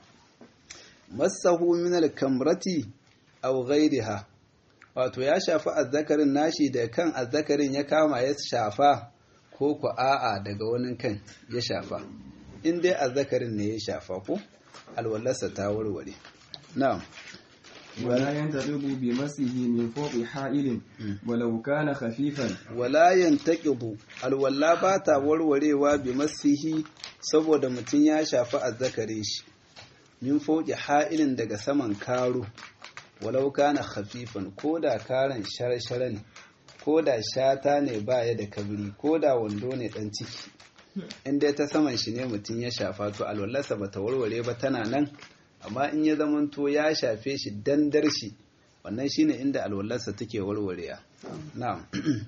masahu min al-kamrati aw ghayriha wato ya shafi azzakarin nashi da kan azzakarin ya kama ya shafa ko ku a'a daga wani kan ya shafa in dai azzakarin ne ya shafa ko alwallarsa ta warware na'am ولا ينتقض بمسه من فوق حائل ولو كان خفيفا wala yantaqidu alwalla ba ta warwarewa bi masihi saboda mutum ya shafi azzakarin shi min fauki ha'ilin daga saman karo walau kana khafifan ko da karan shara-shara ne ko da shata ne baya da kabri ko da wando ne dan ciki in dai ta saman shi ne mutum ya shafa to alwallarsa bata warware ba tana nan amma in ya zamanto ya shafe shi dandar shi wannan shine inda alwallarsa take warwarewa na'am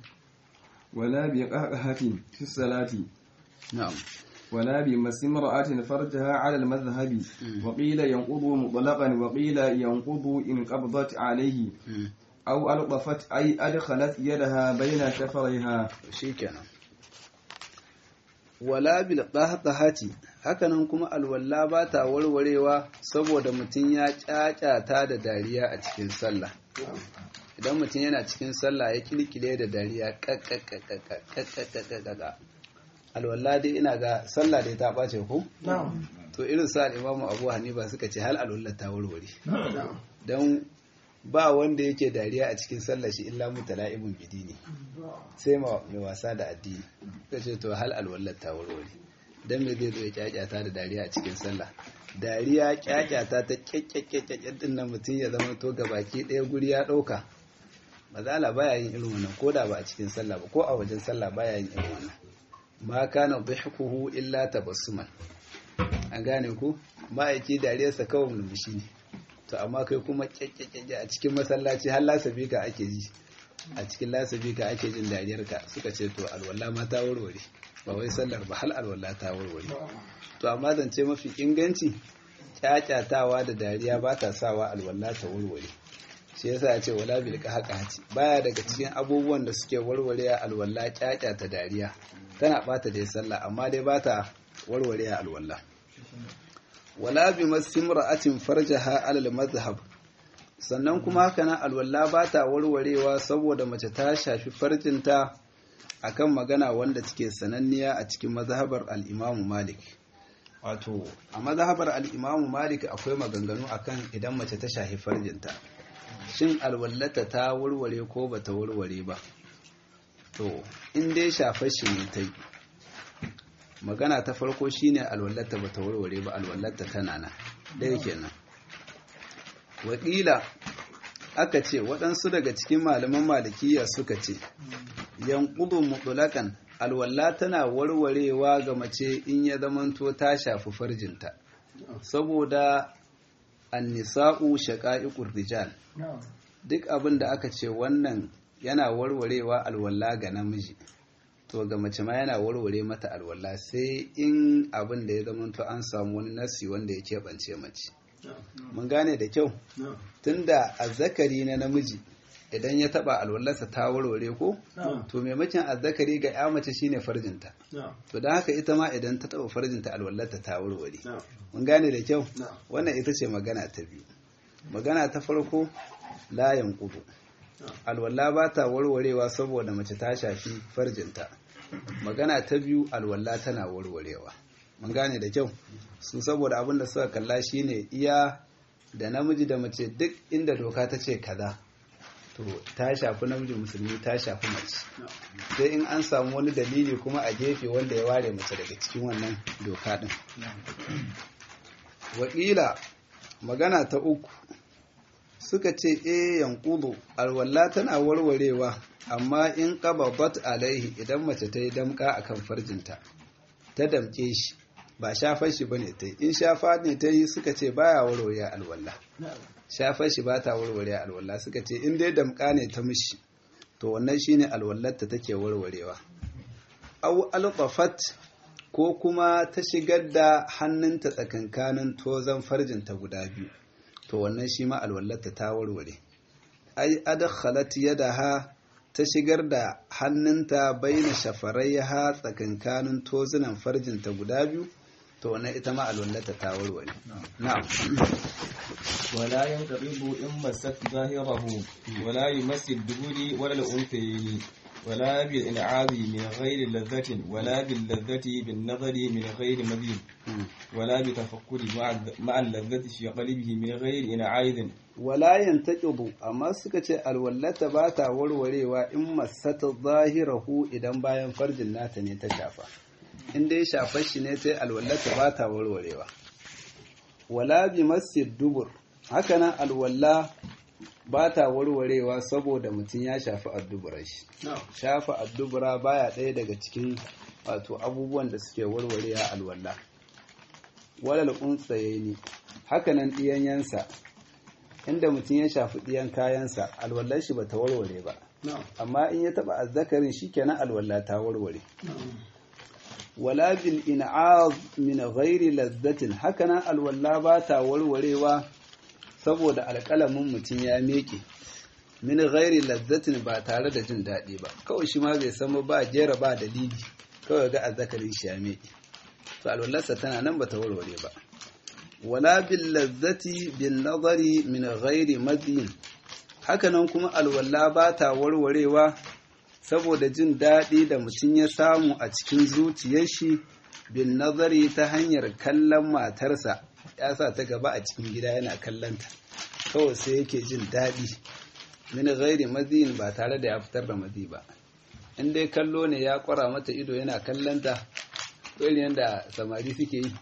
ولا بقهقهة في الصلاة na'am ولا بمس امرأة فرجها على المذهب وقيل ينقض مطلقا وقيل ينقض إن قبضت عليه أو ألطفت أي أدخلت يدها بين شفريها shikenan wala bil qahqahati hakanan kuma alwalla ba ta warwarewa saboda mutum ya kyakyata da dariya a cikin sallah idan mutum yana cikin sallah ya kilkile da dariya kakkakakakakakakaka alwalla dai ina ga sallah dai ta ɓace ko to irin sa imamu abu hanifa suka ce hal alwalla ta warware don ba wanda yake dariya a cikin sallah shi illa mutala'ibun bidini sai ma mai wasa da addini suka ce to hal alwalla ta warware dan me zai zo ya kyakyata da dariya a cikin sallah dariya kyakyata ta kyakkyakkyakkyak din nan mutum ya zama to gabaki ɗaya guri ya ɗauka mazala baya yin irin wannan ko da ba a cikin sallah ba ko a wajen sallah baya yin irin wannan ma kana dhihkuhu illa tabassuman an gane ku ma'aiki dariyarsa kawai mulmushi ne to amma kai kuma kyakkyakke a cikin masallaci har lasabi ka ake ji a cikin lasabi ka ake jin dariyar ka suka ce to alwala ma ta warware ba wai sallar ba hal alwala ta warware to amma zance mafi inganci kyakyatawa da dariya ba ta sawa alwala ta warware shi yasa ya ce wala bil qahqahati baya daga cikin abubuwan da suke warware alwala kyakyata dariya tana bata da sallah amma dai bata warware alwala wala bi masimra'atin farjaha alal mazhab sannan kuma haka nan alwala bata warwarewa saboda mace ta shafi farjinta akan magana wanda take sananniya a cikin mazhabar al-Imam Malik wato a mazhabar al-Imam Malik akwai maganganu akan idan mace ta shafi farjinta shin alwallata ta warware ko bata warware ba to in dai shafar shi ne ta yi magana ta farko shine alwallata bata warware ba alwallata tana nan ɗaya kenan wakila aka ce waɗansu daga cikin malaman malikiya suka ce yankudu mutulakan alwalla tana warwarewa ga mace in ya zamanto ta shafi farjinta saboda annisa'u shaqa'iqur rijal duk abin da aka ce wannan yana warwarewa alwalla ga namiji to ga mace ma yana warware mata alwala sai in abin da ya zamanto an samu wani nasi wanda ya keɓance mace mun gane da kyau tunda azzakari na namiji idan ya taba alwallarsa ta warware ko to maimakon azzakari ga ya mace shine farjinta to don haka ita ma idan ta taba farjinta alwallarta ta warware mun gane da kyau wannan ita ce magana ta biyu magana ta farko layan kudu alwala ba ta warwarewa saboda mace ta shafi farjinta magana ta biyu alwala tana warwarewa mun gane da kyau su saboda abin da suka kalla shine iya da namiji da mace duk inda doka ta ce kaza to ta shafi namiji musulmi ta shafi mace sai in an samu wani dalili kuma a gefe wanda ya ware mace daga cikin wannan doka din wakila magana ta uku suka ce e yankudu alwala tana warwarewa amma in qababat alaihi idan mace ta yi damka akan farjinta ta damke shi ba shafar shi bane ta yi in shafa ne ta yi suka ce baya warware alwala shafar shi ba ta warware alwala suka ce in dai damka ne ta mishi to wannan shine alwallar ta take warwarewa au alqafat ko kuma ta shigar da hannunta tsakankanin tozan farjinta guda biyu to wannan shi ma alwallata ta warware ai adkhalat yadaha ta shigar da hannunta baina shafaraiha tsakankanin tozunan farjinta guda biyu to wannan ita ma alwallata ta warware na'am ولا ينقضب إن مست ظاهره ولا يمس الدبر ولا الأنثيين ولا بالإنعاذ من غير لذة ولا باللذة بالنظر من غير مذيب ولا بتفكر مع مع اللذة في قلبه من غير إنعاذ wala yantaqidu amma suka ce alwallata ba ta warwarewa in masata zahirahu idan bayan farjin nata ne ta shafa in dai shafar shi ne sai alwallata ba ta warwarewa wala bi masjid dubur hakanan alwalla ba ta warwarewa saboda mutum ya shafi adduburar shi shafa addubura baya ɗaya daga cikin wato abubuwan da suke warwarewa alwalla walal untsaye ne hakanan ɗiyanyansa inda mutum ya shafi ɗiyan kayansa alwallar shi ba ta warware ba amma in ya taɓa azzakarin shi kenan alwalla ta warware wala bil in'az min ghairi lazzatin hakanan alwalla ba ta warwarewa saboda alƙalamin mutum ya meke min ghairi lazzatin ba tare da jin daɗi ba kawai shi ma bai san ba jera ba dalili kawai ga azzakarin shi ya meke to alwallarsa tana nan ba ta warware ba wala bil lazzati bin nazari min ghairi madin hakanan kuma alwalla ba ta warwarewa saboda jin daɗi da mutum ya samu a cikin zuciyar shi bin nazari ta hanyar kallon matarsa ya sa ta gaba a cikin gida yana kallonta kawai sai yake jin daɗi min ghairi madin ba tare da ya fitar da mazi ba in dai kallo ne ya kwara mata ido yana kallonta irin yadda samari suke yi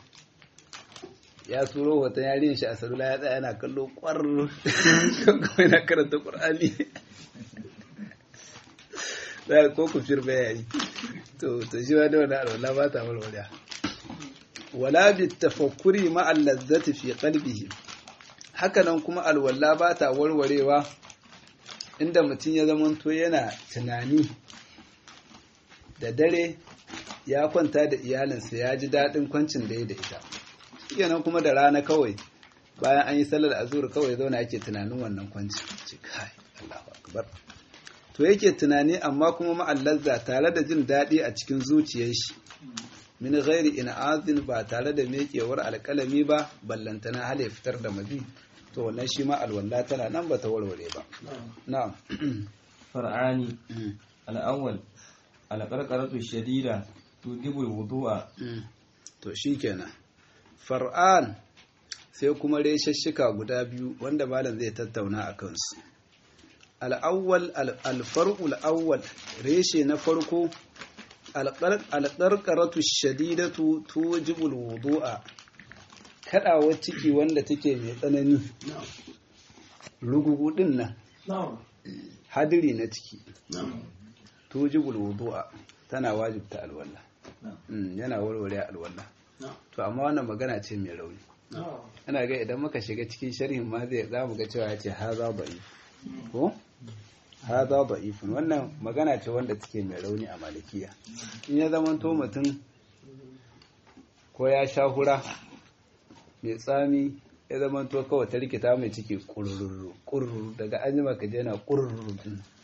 ya turo hoton yarin shi a salula ya tsaya yana kallo kwar kuma yana karanta qur'ani da ko ku firme yayi to to shi ma da wannan alwala ba ta warware wala bi tafakkuri ma allazzati fi qalbihi hakanan kuma alwala ba ta warwarewa inda mutum ya zamanto yana tunani da dare ya kwanta da iyalinsa ya ji daɗin kwancin da ya da ita kenan kuma da rana kawai bayan an yi sallar azur kawai zauna yake tunanin wannan kwanci ce kai Allahu akbar to yake tunani amma kuma ma'allazza tare da jin daɗi a cikin zuciyar shi min ghairi in'azin ba tare da mekewar alƙalami ba ballantana hal ya fitar da mabi to wannan shi ma alwala tana nan ba ta warware ba na'am فرعان الأول القرقرة الشديدة توجب الوضوء to shikenan far'an sai kuma reshashshika guda biyu wanda malam zai tattauna a kansu al'awwal alfar'ul awwal reshe na farko alƙarƙaratu shadidatu tujibul wudu'a kaɗawar ciki wanda take mai tsanani rugugu ɗin nan hadiri na ciki tujibul wudu'a tana wajibta alwala yana warware alwala to amma wannan magana ce mai rauni ana ga idan muka shiga cikin sharhin ma zai za mu ga cewa ya ce haza da'if ko haza da'ifun wannan magana ce wanda take mai rauni a malikiya in ya zama to mutum ko ya sha hura mai tsami ya zama to kawai ta rikita mai ciki kururu kururu daga an jima ka je na kururu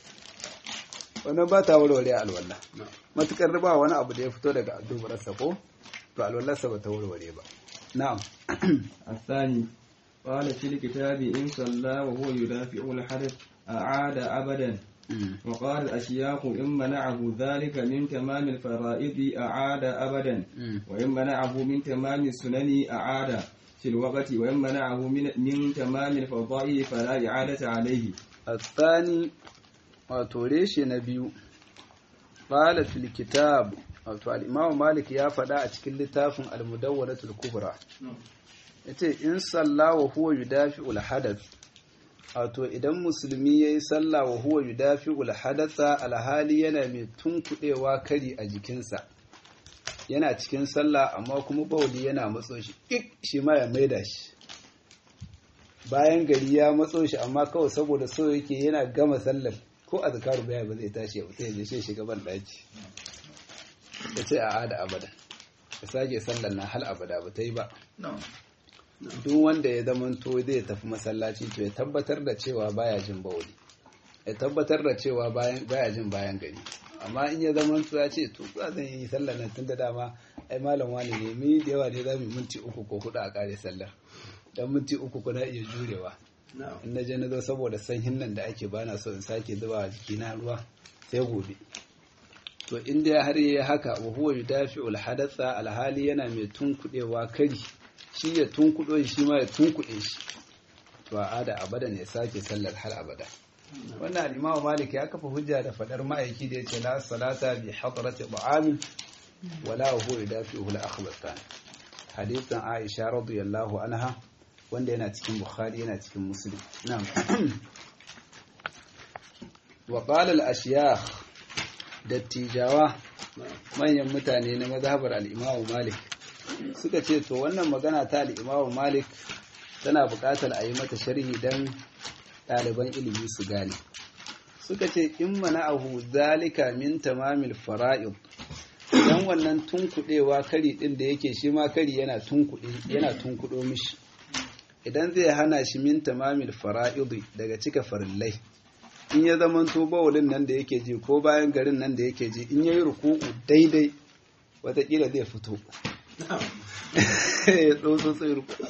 wannan ba ta warware alwala matukar ba wani abu da ya fito daga addubarsa ko to alwallarsa ba ta warware ba na'am الثاني قال في الكتاب إن صلى وهو يدافع الحدث أعاد أبدا وقال الأشياخ إن منعه ذلك من تمام الفرائض أعاد أبدا وإن منعه من تمام السنن أعاد في الوقت وإن منعه من, من تمام الفضائل فلا إعادة عليه الثاني وتوريش نبي قال في الكتاب wato al'imamu malik ya faɗa a cikin littafin almudawwaratul kubra ya ce in salla wa huwa yudafi ulhadath wato idan musulmi ya yi salla wa huwa yudafi ulhadatha alhali yana mai tunkuɗewa kari a jikinsa yana cikin sallah amma kuma bauli yana matso shi ik shi ma ya maida shi bayan gari ya matso shi amma kawai saboda so yake yana gama sallar ko a zakaru baya ba zai tashi ya fita ya je shi shiga ban ɗaki ya ce a ada abada ya sake sallar na hal abada ba ta yi ba duk wanda ya zamanto zai tafi masallaci to ya tabbatar da cewa baya jin bauli ya tabbatar da cewa baya jin bayan gari amma in ya zamanto ya ce to za zan yi sallar nan tun da dama ai malam wani ne mi da yawa ne za mu minti uku ko hudu a kare sallar dan minti uku kuna iya jurewa in na je na zo saboda sanyin nan da ake bana so in sake zuba jikina ruwa sai gobe to inda har yi haka wa huwa yudafi'ul hadatha alhali yana mai tunkudewa kari shi ya tunkudo shi ma ya tunkude shi to a ada abada ne sake sallar har abada wannan al-Imam Malik ya kafa hujja da fadar ma'aiki da yace la salata bi hadrati ta'amin wala huwa yudafi'u al-akhbathan hadithan Aisha radiyallahu anha wanda yana cikin Bukhari yana cikin Muslim na'am wa qala al-ashyakh dattijawa manyan mutane na mazhabar al'imamu malik suka ce to wannan magana ta al'imamu malik tana buƙatar a yi mata sharhi don ɗaliban ilimi su gane suka ce in mana ahu zalika min tamamil fara'id idan wannan tunkuɗewa kari ɗin da yake shi ma kari yana tunkuɗo mishi idan zai hana shi min tamamil fara'id daga cika farillai in ya zama to bawulin nan da yake ji ko bayan garin nan da yake ji in ya yi ruku'u daidai watakila zai fito ya tsotso sai ruku'u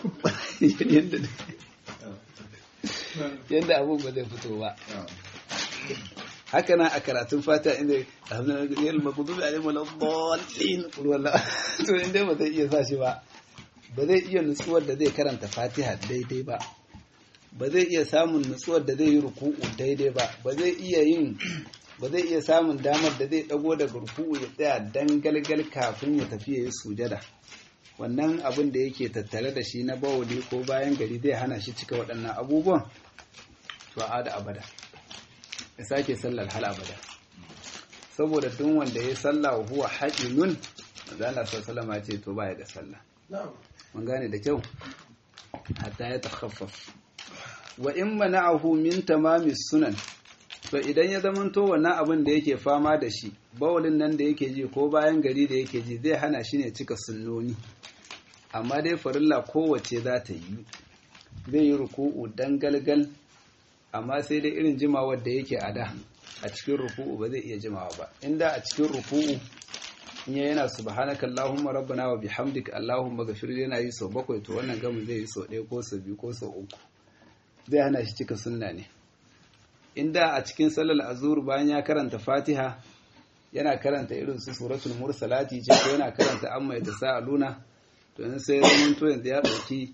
yadda abin ba zai fito ba haka na a karatun fata inda alhamdulillah makudubi alim wala dallin wala to inda ba zai iya sa shi ba ba zai iya nutsuwar da zai karanta fatiha daidai ba ba zai iya samun nutsuwar da zai yi ruku'u daidai ba ba zai iya yin ba zai iya samun damar da zai dago daga ruku'u ya tsaya dan galgal kafin ya tafi ya yi sujada wannan abin da yake tattare da shi na bawuli ko bayan gari zai hana shi cika waɗannan abubuwan to a da abada ya sake sallar hal abada saboda duk wanda ya salla wa huwa haƙinun manzo Allah sallallahu alaihi ce to baya da sallah mun gane da kyau hatta ya takhaffaf wa in mana'ahu min tamami sunan to idan ya zamanto wannan abin da yake fama da shi bawulin nan da yake ji ko bayan gari da yake ji zai hana shi ne cika sunnoni amma dai farilla kowace za ta yi zai yi ruku'u dan galgal amma sai dai irin jimawar da yake a da a cikin ruku'u ba zai iya jimawa ba inda a cikin ruku'u in yana subhanaka allahumma rabbana wa bihamdika allahumma ghafir yana yi sau bakwai to wannan gamin zai yi sau ɗaya ko sau biyu ko sau uku zai hana shi cika sunna ne inda a cikin sallar azur bayan ya karanta fatiha yana karanta irin su suratul mursalati ce ko yana karanta amma ya sa'aluna to in sai zaman to yanzu ya dauki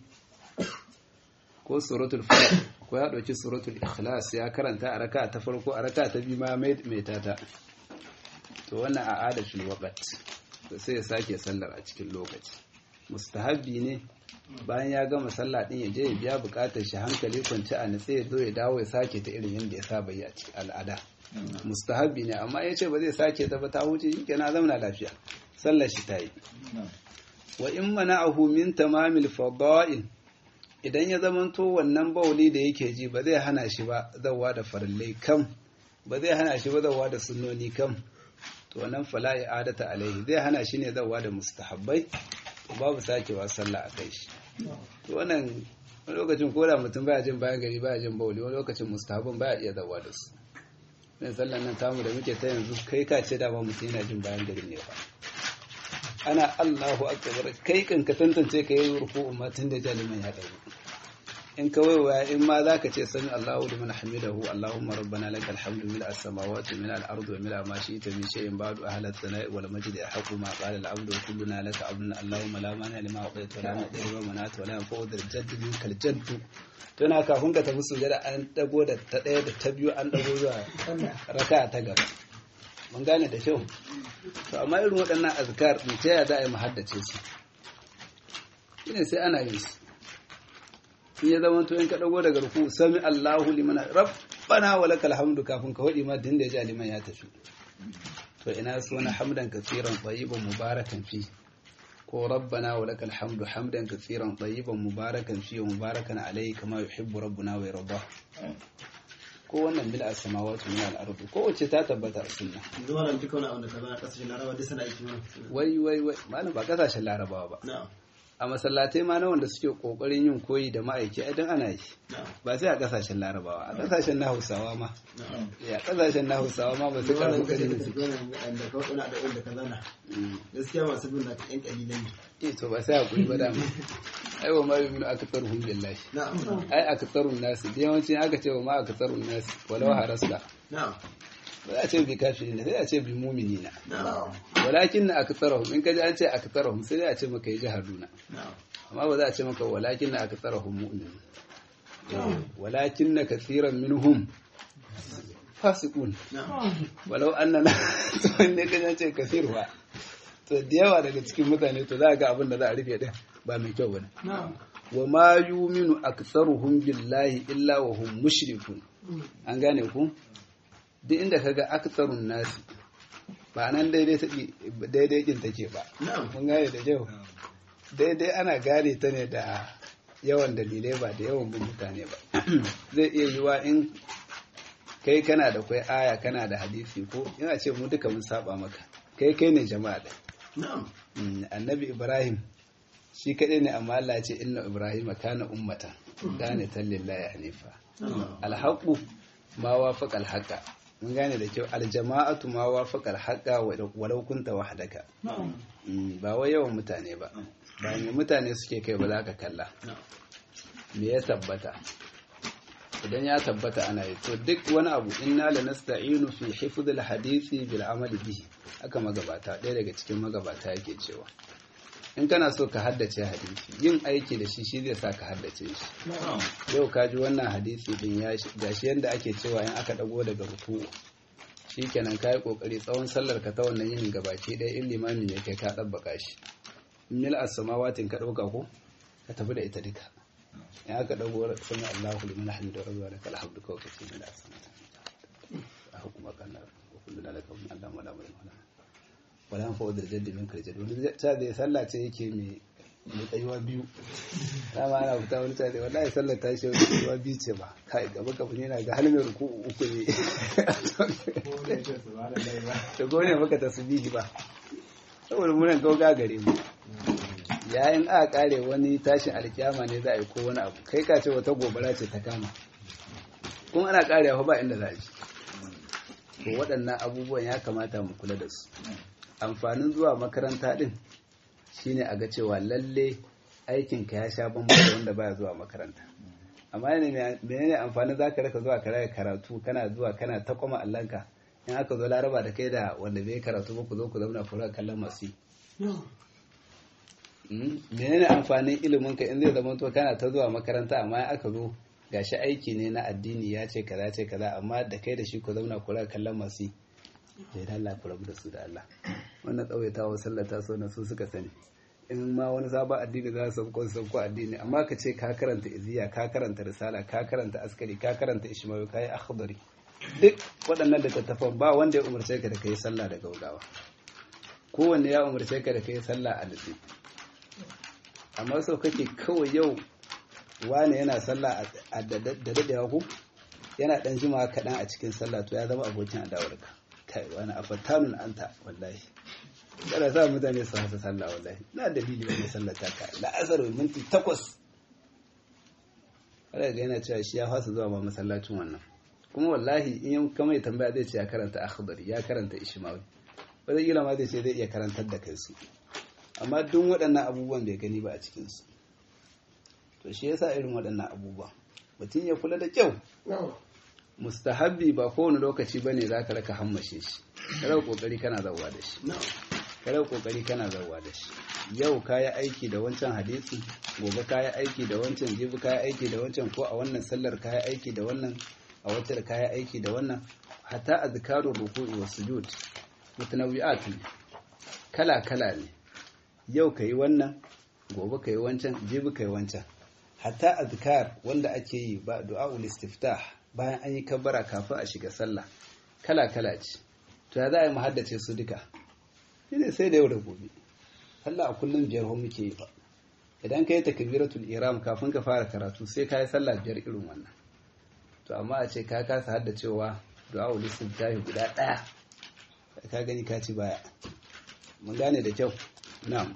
ko suratul falaq ko ya dauki suratul ikhlas ya karanta a raka ta farko a raka ta biyu ma mai tata to wannan a adatul waqt to sai ya sake sallar a cikin lokaci mustahabbi ne bayan ya gama sallah din ya je ya biya bukatar shi hankali kwanci a nitse ya zo ya dawo ya sake ta irin yadda ya saba yi a cikin al'ada mustahabbi ne amma ya ce ba zai sake ta ba ta wuce shi kenan zauna lafiya sallar shi ta yi wa in mana'ahu min tamamil fada'il idan ya zamanto wannan bauli da yake ji ba zai hana shi ba zawa da farillai kam ba zai hana shi ba zawa da sunnoni kam to wannan fala adata alaihi zai hana shi ne zawa da mustahabbai babu sakewa sallah a kai shi to wannan wani lokacin ko da mutum baya jin bayan gari baya jin bauli wani lokacin mustahabban baya iya zawa da su ne sallan nan tamu da muke ta yanzu kai ka ce dama mutum yana jin bayan gari ne ba ana Allahu akbar kai kan ka tantance ka yi ruku'u ma tun da jaliman ya dawo in ka waiwaya in ma zaka ce sami Allahu liman hamidahu Allahumma rabbana lakal hamdu mil as-samawati mil al-ardi wa mil ma shi'ta min shay'in ba'du ahla as-sana'i wal majdi ahqqu ma qala al-'abdu wa kulluna laka 'abdun Allahumma la mani lima a'tayta wa la mu'ti lima mana'ta wa la yanfa'u dhal jaddi minkal jaddu to na kafin ka tafi sujada an dago da ta daya da ta biyu an dago zuwa raka'a ta gaba mun gane da kyau to amma irin waɗannan azkar din ta ya za a yi muhaddace su shine sai ana yin su in ya zama to in ka dago daga ruku sami Allahu liman rabbana wa lakal hamdu kafin ka wadi ma din da ya liman ya tafi to ina so na hamdan katsiran tayyiban mubarakan fi ko rabbana wa lakal hamdu hamdan katsiran tayyiban mubarakan fi wa mubarakan alayhi kama yuhibbu rabbuna wa yarda ko wannan bil as-samawati min al-ardi ko wace ta tabbata a sunna yanzu malam duka wani abin da ka zana kasashen larabawa duk sana aiki mana wai wai wai malam ba kasashen larabawa ba na'am a masallatai ma na wanda suke kokarin yin koyi da ma'aiki idan ana yi na'am ba sai a kasashen larabawa a kasashen na hausawa ma na'am ya kasashen na hausawa ma ba su wannan karfi kashe kari da su gona da ka wani abin da ka zana gaskiya masu bin na yan kalilan ne eh to ba sai a kuri ba dama ai wa ma yuminu aktharuhum billahi na'am ai aktharun nasi da yawanci aka ce wa ma aktharun nasi walau harasta na'am ba za a ce bi kafirin sai a ce bi mu'minina na'am walakin na aktharuhum in kaji an ce aktharuhum sai dai a ce maka yi jahaduna na'am amma ba za a ce maka walakin na aktharuhum mu'minun walakin na kathiran minhum fasiqun na'am walau annana to ne kan ce kathirwa to da yawa daga cikin mutane to za ga abin da za a rufe din ba mai kyau bane na'am wa ma yuminu aktsaruhum billahi illa wa hum mushrikun an gane ku duk inda kaga aktsarun nasi ba nan daidai take daidai kin take ba na'am mun gane da kyau daidai ana gane ta ne da yawan dalilai ba da yawan bin mutane ba zai iya yiwa in kai kana da kwai aya kana da hadisi ko ina ce mu duka mun saba maka kai kai ne jama'a da na'am Mm, annabi ibrahim shi kaɗai ne amma Allah ya ce inna ibrahim kana ummata gane lillahi hanifa alhaqu ma wafaqa alhaqa mun gane da kyau aljama'atu ma wafaqa alhaqa walau kunta wahdaka Mm, ba wai yawan mutane ba ba ne mutane suke kai ba za ka kalla na'am me ya tabbata idan ya tabbata ana yi to duk wani abu inna la nasta'inu fi hifdhil hadisi bil amali bihi haka magabata ɗaya daga cikin magabata yake cewa in kana so ka haddace hadisi yin aiki da shi shi zai sa ka haddace shi yau ka ji wannan hadisi din ya shi gashi yanda ake cewa in aka dago daga ruku shikenan ka yi kokari tsawon sallar ka ta wannan yin gabaki ɗaya in limami ne kai ka ɗabbaka shi mil as-samawatin ka ɗauka ko ka tafi da ita duka in aka dago sami Allahu liman hamidu rabbi wa lakal hamdu kawai kace mil as-samawati a hukuma kan nar wa kullu laka min Allah wala wala wala wala fa wadda jaddi min kal jaddi wani ta zai sallah ce yake mai mai tsayuwa biyu dama ana fita wani tare wallahi sallar ta shi wani tsayuwa biyu ce ba kai gaba gaba ne na ga har mai ruku uku ne da gone maka tasbihi ba saboda munan gauga gare mu yayin aka kare wani tashin alkiyama ne za a yi ko wani abu kai ka ce wata gobara ce ta kama kuma ana karewa ba inda za a ji to waɗannan abubuwan ya kamata mu kula da su amfanin zuwa makaranta din shine a ga cewa lalle aikinka ya sha bambam da wanda baya zuwa makaranta amma ne menene amfanin zaka raka zuwa karaya karatu kana zuwa kana ta kwama allanka in aka zo laraba da kai da wanda bai karatu ba ku zo ku zauna ku raka kallon masu menene amfanin ilimin ka in zai zama to kana ta zuwa makaranta amma in aka zo gashi aiki ne na addini ya ce kaza ce kaza amma da kai da shi ku zauna ku raka kallon masu bai da Allah ku rabu da su da Allah wannan tsawaitawa sallata so na su suka sani in ma wani sabon addini za su sauko sauko addini amma ka ce ka karanta iziya ka karanta risala ka karanta askari ka karanta ishmawi ka yi akhdari duk waɗannan littattafan ba wanda ya umarce ka da kai sallah da gaugawa kowanne ya umarce ka da kai sallah a nutsi amma sau kake kawai yau wane yana sallah a da daɗewa ku yana ɗan jima kaɗan a cikin sallah to ya zama abokin adawarka kai wani afattanun anta wallahi kada sa mutane su hasa sallah wallahi na dalili wani sallah ta ka la'asar minti takwas kada ga yana cewa shi ya fasa zuwa ma masallacin wannan kuma wallahi in yau kama ya tambaya zai ce ya karanta akhdari ya karanta ishmawi wanda kila ma zai ce zai iya karantar da kai su amma duk waɗannan abubuwan bai gani ba a cikin su to shi yasa irin waɗannan abubuwa mutum ya kula da kyau mustahabbi ba kowane lokaci bane zaka raka hammashe shi kada kokari kana zawwa da shi kada kokari kana zawwa da shi yau kayi aiki da wancan hadisi gobe kayi aiki da wancan jibi kayi aiki da wancan ko a wannan sallar kayi aiki da wannan a wata da kayi aiki da wannan hatta azkarul ruku'i was sujud mutanawwi'at kala kala ne yau kayi wannan gobe kayi wancan jibi kayi wancan hatta azkar wanda ake yi ba du'a'ul istiftah bayan an yi kabbara kafin a shiga sallah kala kala ce to ya za a yi haddace su duka shine sai da yau da gobe sallah a kullum biyar ho muke yi ba idan ka yi takbiratul ihram kafin ka fara karatu sai ka yi sallah biyar irin wannan to amma a ce ka kasa haddacewa du'a ul istiftahi guda daya ka gani ka ci baya mun gane da kyau na'am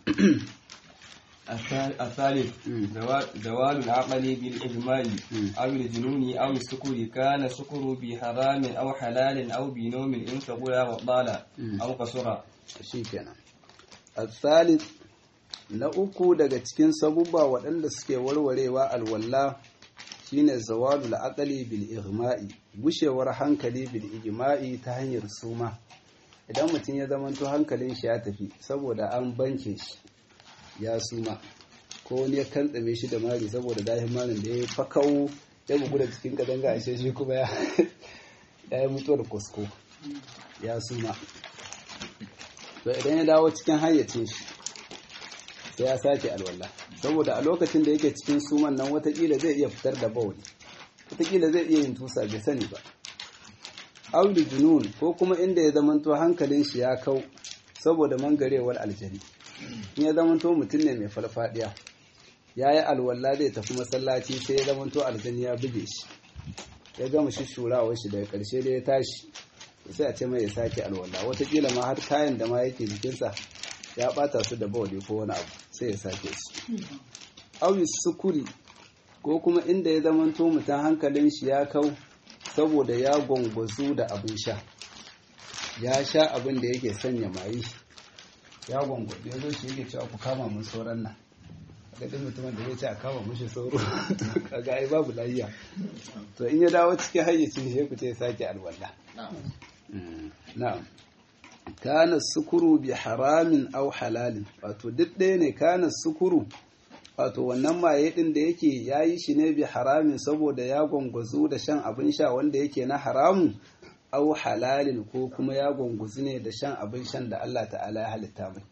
الثالث زوال العقل بالإجماع أو الجنون أو السكر كان السكر بحرام أو حلال أو بنوم إن ثقل وطال أو قصر shikenan الثالث na uku daga cikin sabubba waɗanda suke warwarewa alwalla shine zawalul aqli bil igma'i gushewar hankali bil igma'i ta hanyar suma idan mutum ya zamanto hankalin shi ya tafi saboda an banke shi ya suma ko wani ya kantsame shi da mari saboda dahin marin da ya fakau ya bugu da cikin kadanga a shi kuma ya yi mutuwar kusko ya suma to idan ya dawo cikin hayyacin shi sai ya sake alwala saboda a lokacin da yake cikin suman nan watakila zai iya fitar da bawani watakila zai iya yin tusa bai sani ba auli junun ko kuma inda ya zamanto hankalin shi ya kau saboda mangarewar aljani in ya zamanto mutum ne mai farfadiya ya yi alwala zai tafi masallaci sai ya zamanto aljani ya buge shi ya gama shi shurawar shi daga karshe da ya tashi sai a ce mai ya sake alwala watakila ma har kayan da ma yake jikinsa ya bata su da bawali ko wani abu sai ya sake su awi sukuri ko kuma inda ya zamanto mutum hankalin shi ya kau saboda ya gwangwazu da abin sha ya sha abin da yake sanya mayi ya gwangwazu ya zo shi yake cewa ku kama mun sauran nan ga duk mutumin da zai ce a kama mushi sauro kaga ai babu lafiya to in ya dawo cikin hayyacin shi ku ce sake alwala na'am kana sukuru bi haramin au halalin wato duk ɗaya ne kana sukuru wato wannan maye ɗin da yake ya yi shi ne bi haramin saboda ya gwangwazu da shan abin sha wanda yake na haramun au halalin ko kuma ya gwangwazu ne da shan abin shan da Allah ta'ala ya halitta mai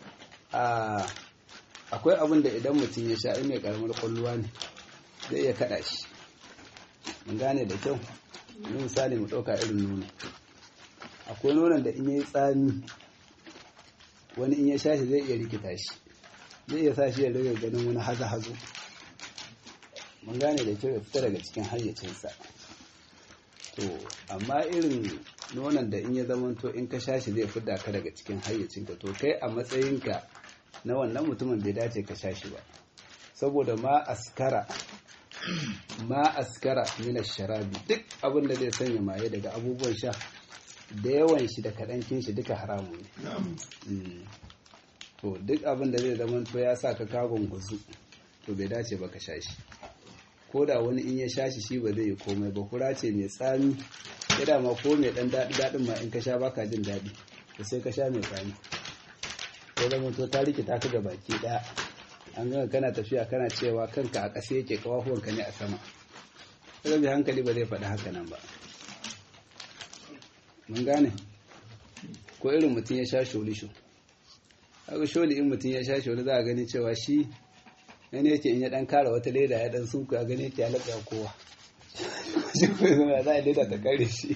akwai abin da idan mutum ya sha in mai karamar kwalluwa ne zai iya kaɗa shi mun gane da kyau misali mu ɗauka irin nono akwai nonon da in yi tsami wani in ya sha shi zai iya rikita shi zai iya sa shi ya rage ganin wani haza hazo mun gane da kyau ya fita daga cikin hayyacinsa to amma irin nonon da in ya zamanto in ka sha shi zai fidda ka daga cikin hayyacinka to kai a matsayinka na wannan mutumin bai dace ka sha shi ba saboda ma askara ma askara mina sharabi duk abin da zai sanya maye daga abubuwan sha da yawan shi da kaɗancin shi duka haramu ne to duk abin da zai zama to ya sa ka kagon guzu to bai dace ba ka sha shi ko da wani in ya sha shi shi ba zai yi komai ba kura ce mai tsami ya dama ko mai ɗan daɗi daɗin ma in ka sha baka jin daɗi to sai ka sha mai tsami ko zama to ta rikita ka ga baki ɗaya an gama kana tafiya kana cewa kanka a ƙasa yake kawafuwanka ne a sama sai mai hankali ba zai faɗi haka nan ba mun gane ko irin mutum ya sha sholisho haka sholi in mutum ya sha sholi za a gani cewa shi yana yake in ya ɗan kara wata leda ya ɗan sunku a gani yake halatta kowa shi kuma zama za a leda ta kare shi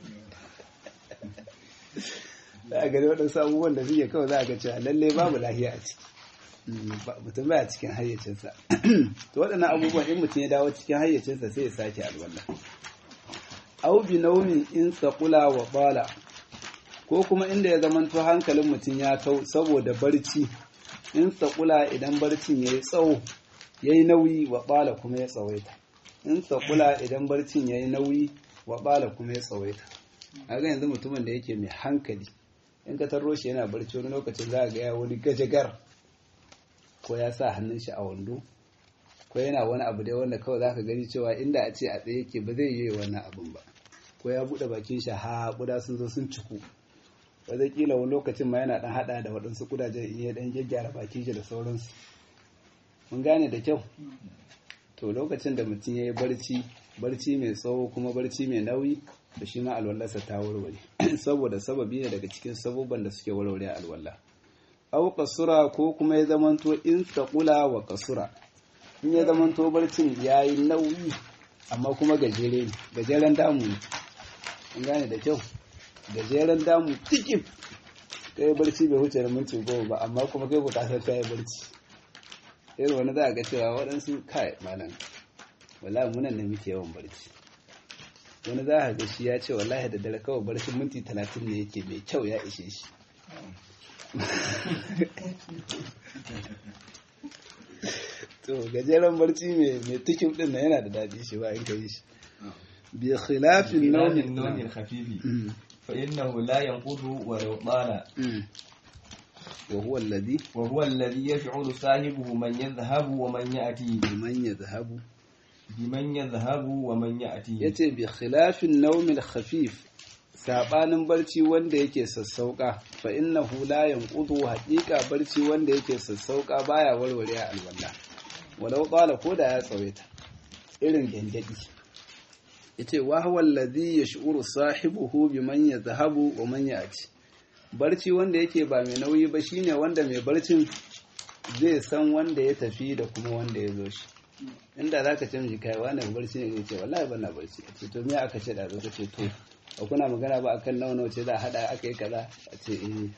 za a gani waɗansu abubuwan da suke kawai za a ga cewa lalle babu lahiya a ciki mutum baya cikin hayyacinsa to waɗannan abubuwan in mutum ya dawo cikin hayyacinsa sai ya sake alwala au bi naumin in tsakula wa bala ko kuma inda ya zamanto hankalin mutum ya kau saboda barci in tsakula idan barcin ya yi tsawo ya yi nauyi wa bala kuma ya tsawaita in tsakula idan barcin ya yi nauyi wa bala kuma ya tsawaita a ga yanzu mutumin da yake mai hankali in ka tarro shi yana barci wani lokacin za a ga ya wani gajagar ko ya sa hannun shi a wando ko yana wani abu dai wanda kawai zaka gani cewa inda a ce a tsaye yake ba zai yi wannan abun ba ko ya bude bakin shi ha kuda sun zo sun ciku kila wani lokacin ma yana dan hada da waɗansu kudajen in ya dan gyaggyara bakin shi da sauransu mun gane da kyau to lokacin da mutum ya yi barci barci mai tsawo kuma barci mai nauyi da shi ma alwallarsa ta warware saboda sababi ne daga cikin sabubban da suke warware alwallah au kasura ko kuma ya zamanto in tsakula wa kasura in ya zamanto barcin ya yi nauyi amma kuma gajere ne gajeren damu ne in gane da kyau gajeren damu tikif kai barci bai wuce da minti goma ba amma kuma kai bukatar ta yi barci irin wani za a ga cewa waɗansu kai malam wala munan ne muke yawan barci wani za a ga shi ya ce wallahi da dare kawai barcin minti talatin ne yake mai kyau ya ishe shi to gajeren barci mai tikin din na yana da daɗi shi ba in ka yi shi bi khilafin naumin naumin khafifi fa innahu la yanqudu wa law tala wa huwa alladhi wa huwa alladhi yash'uru sahibuhu man yadhhabu wa man ya'ti biman yadhhabu biman yadhhabu wa man ya'ti yace bi khilafin naumin khafif sabanin barci wanda yake sassauka fa innahu la yanqudu haqiqa barci wanda yake sassauka baya warware alwala walau qala ko da ya tsawaita irin gangadi yace wa huwa alladhi yash'uru sahibuhu biman yadhhabu wa man ya'ti barci wanda yake ba mai nauyi ba shine wanda mai barcin zai san wanda ya tafi da kuma wanda ya zo shi inda zaka ce miji kai wannan barci ne zai ce wallahi ban na barci ce to me aka ce da zo ce to ba kuna magana ba akan nawa nawa ce za a hada aka yi kaza a ce eh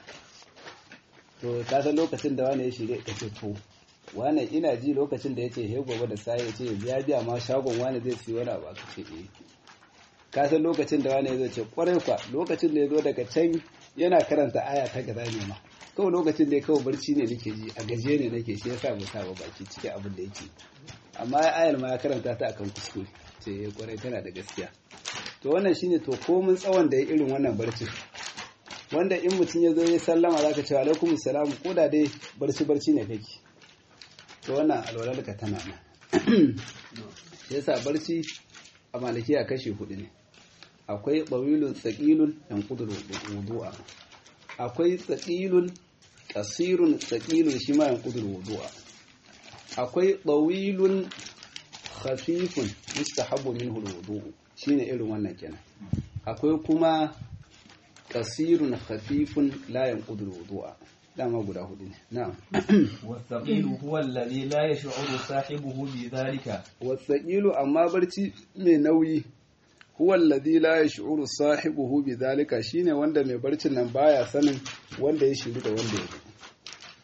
to ka san lokacin da wani ya shirye ka ce to wani ina ji lokacin da ya ce he gobe da sai ya ce biya biya ma shagon wani zai siyi wani abu aka ce eh ka san lokacin da wani ya zo ce kwarai kwa lokacin da ya zo daga can yana karanta aya ta gaza ne ma kawai lokacin da ya kawai barci ne nake ji a gaje ne nake shi yasa mu sa ba baki cikin abin da yake amma ayar ma ya karanta ta akan kuskure ce kwarai tana da gaskiya to wannan shine to komin tsawon da ya irin wannan barci wanda in mutum ya zo ya sallama zaka ce alaikum salam ko da dai barci barci ne kake to wannan alwalar ka tana nan shi yasa barci a maliki a kashi hudu ne akwai tsawilun tsakilun yan kudur wudu'a akwai tsakilun kasirun tsakilun shi ma yan kudur wudu'a akwai tsawilun khafifun mustahabbu minhu alwudu shine irin wannan kenan akwai kuma kasirun khafifun la yanqudu alwudu'a dama guda hudu ne na'am والثقيل هو الذي لا يشعر صاحبه بذلك wasaqilu amma barci mai nauyi huwa alladhi la yash'uru sahibuhu bidhalika shine wanda mai barcin nan baya sanin wanda ya shiru da wanda ya zo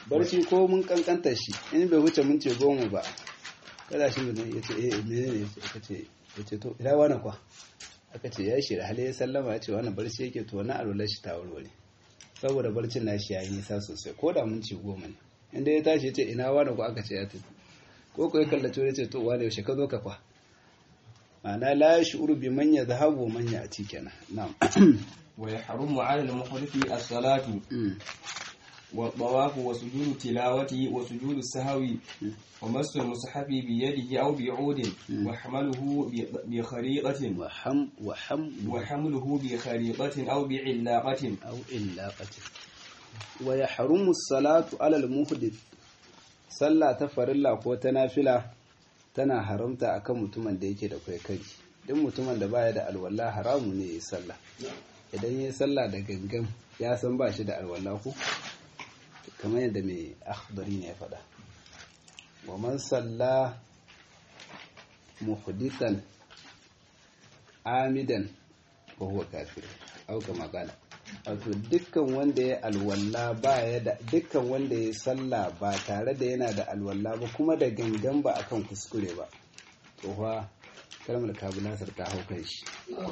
barci ko mun kankanta shi in bai huce minti goma ba kada shi mutum ya ce eh menene aka ce ya ce to ina wani kwa aka ce ya shi da hali ya sallama ya ce wani barci yake to wani alwalar shi ta warware saboda barcin nashi ya yi nisa sosai ko da minti goma ne inda ya tashi ya ce ina wani kwa aka ce ya tafi ko ko ya kallace ya ce to wani yaushe ka zo ka kwa ma'ana la yashuru bi man yadhhabu man ya'ti kenan na'am ويحرم على المحدث الصلاة والطواف وسجود التلاوة وسجود السهو ومس المصحف بيده أو بعود وحمله بخريطة وحم وحم وحمله بخريطة أو بعلاقة أو إلاقة ويحرم الصلاة على المحدث صلى تفرلا ko ta nafila tana haramta akan mutumin da yake da kai kai duk mutumin da baya da alwala haramu ne ya sallah idan ya sallah da gangan ya san ba shi da alwala ko kamar yadda mai akhbari ne ya faɗa wa man salla muhdithan amidan fa huwa kafir au kama qala wato dukkan wanda ya alwala ba ya da dukkan wanda ya salla ba tare da yana da alwala ba kuma da gangan ba akan kuskure ba to fa kalmar kabulasar ta hau kan shi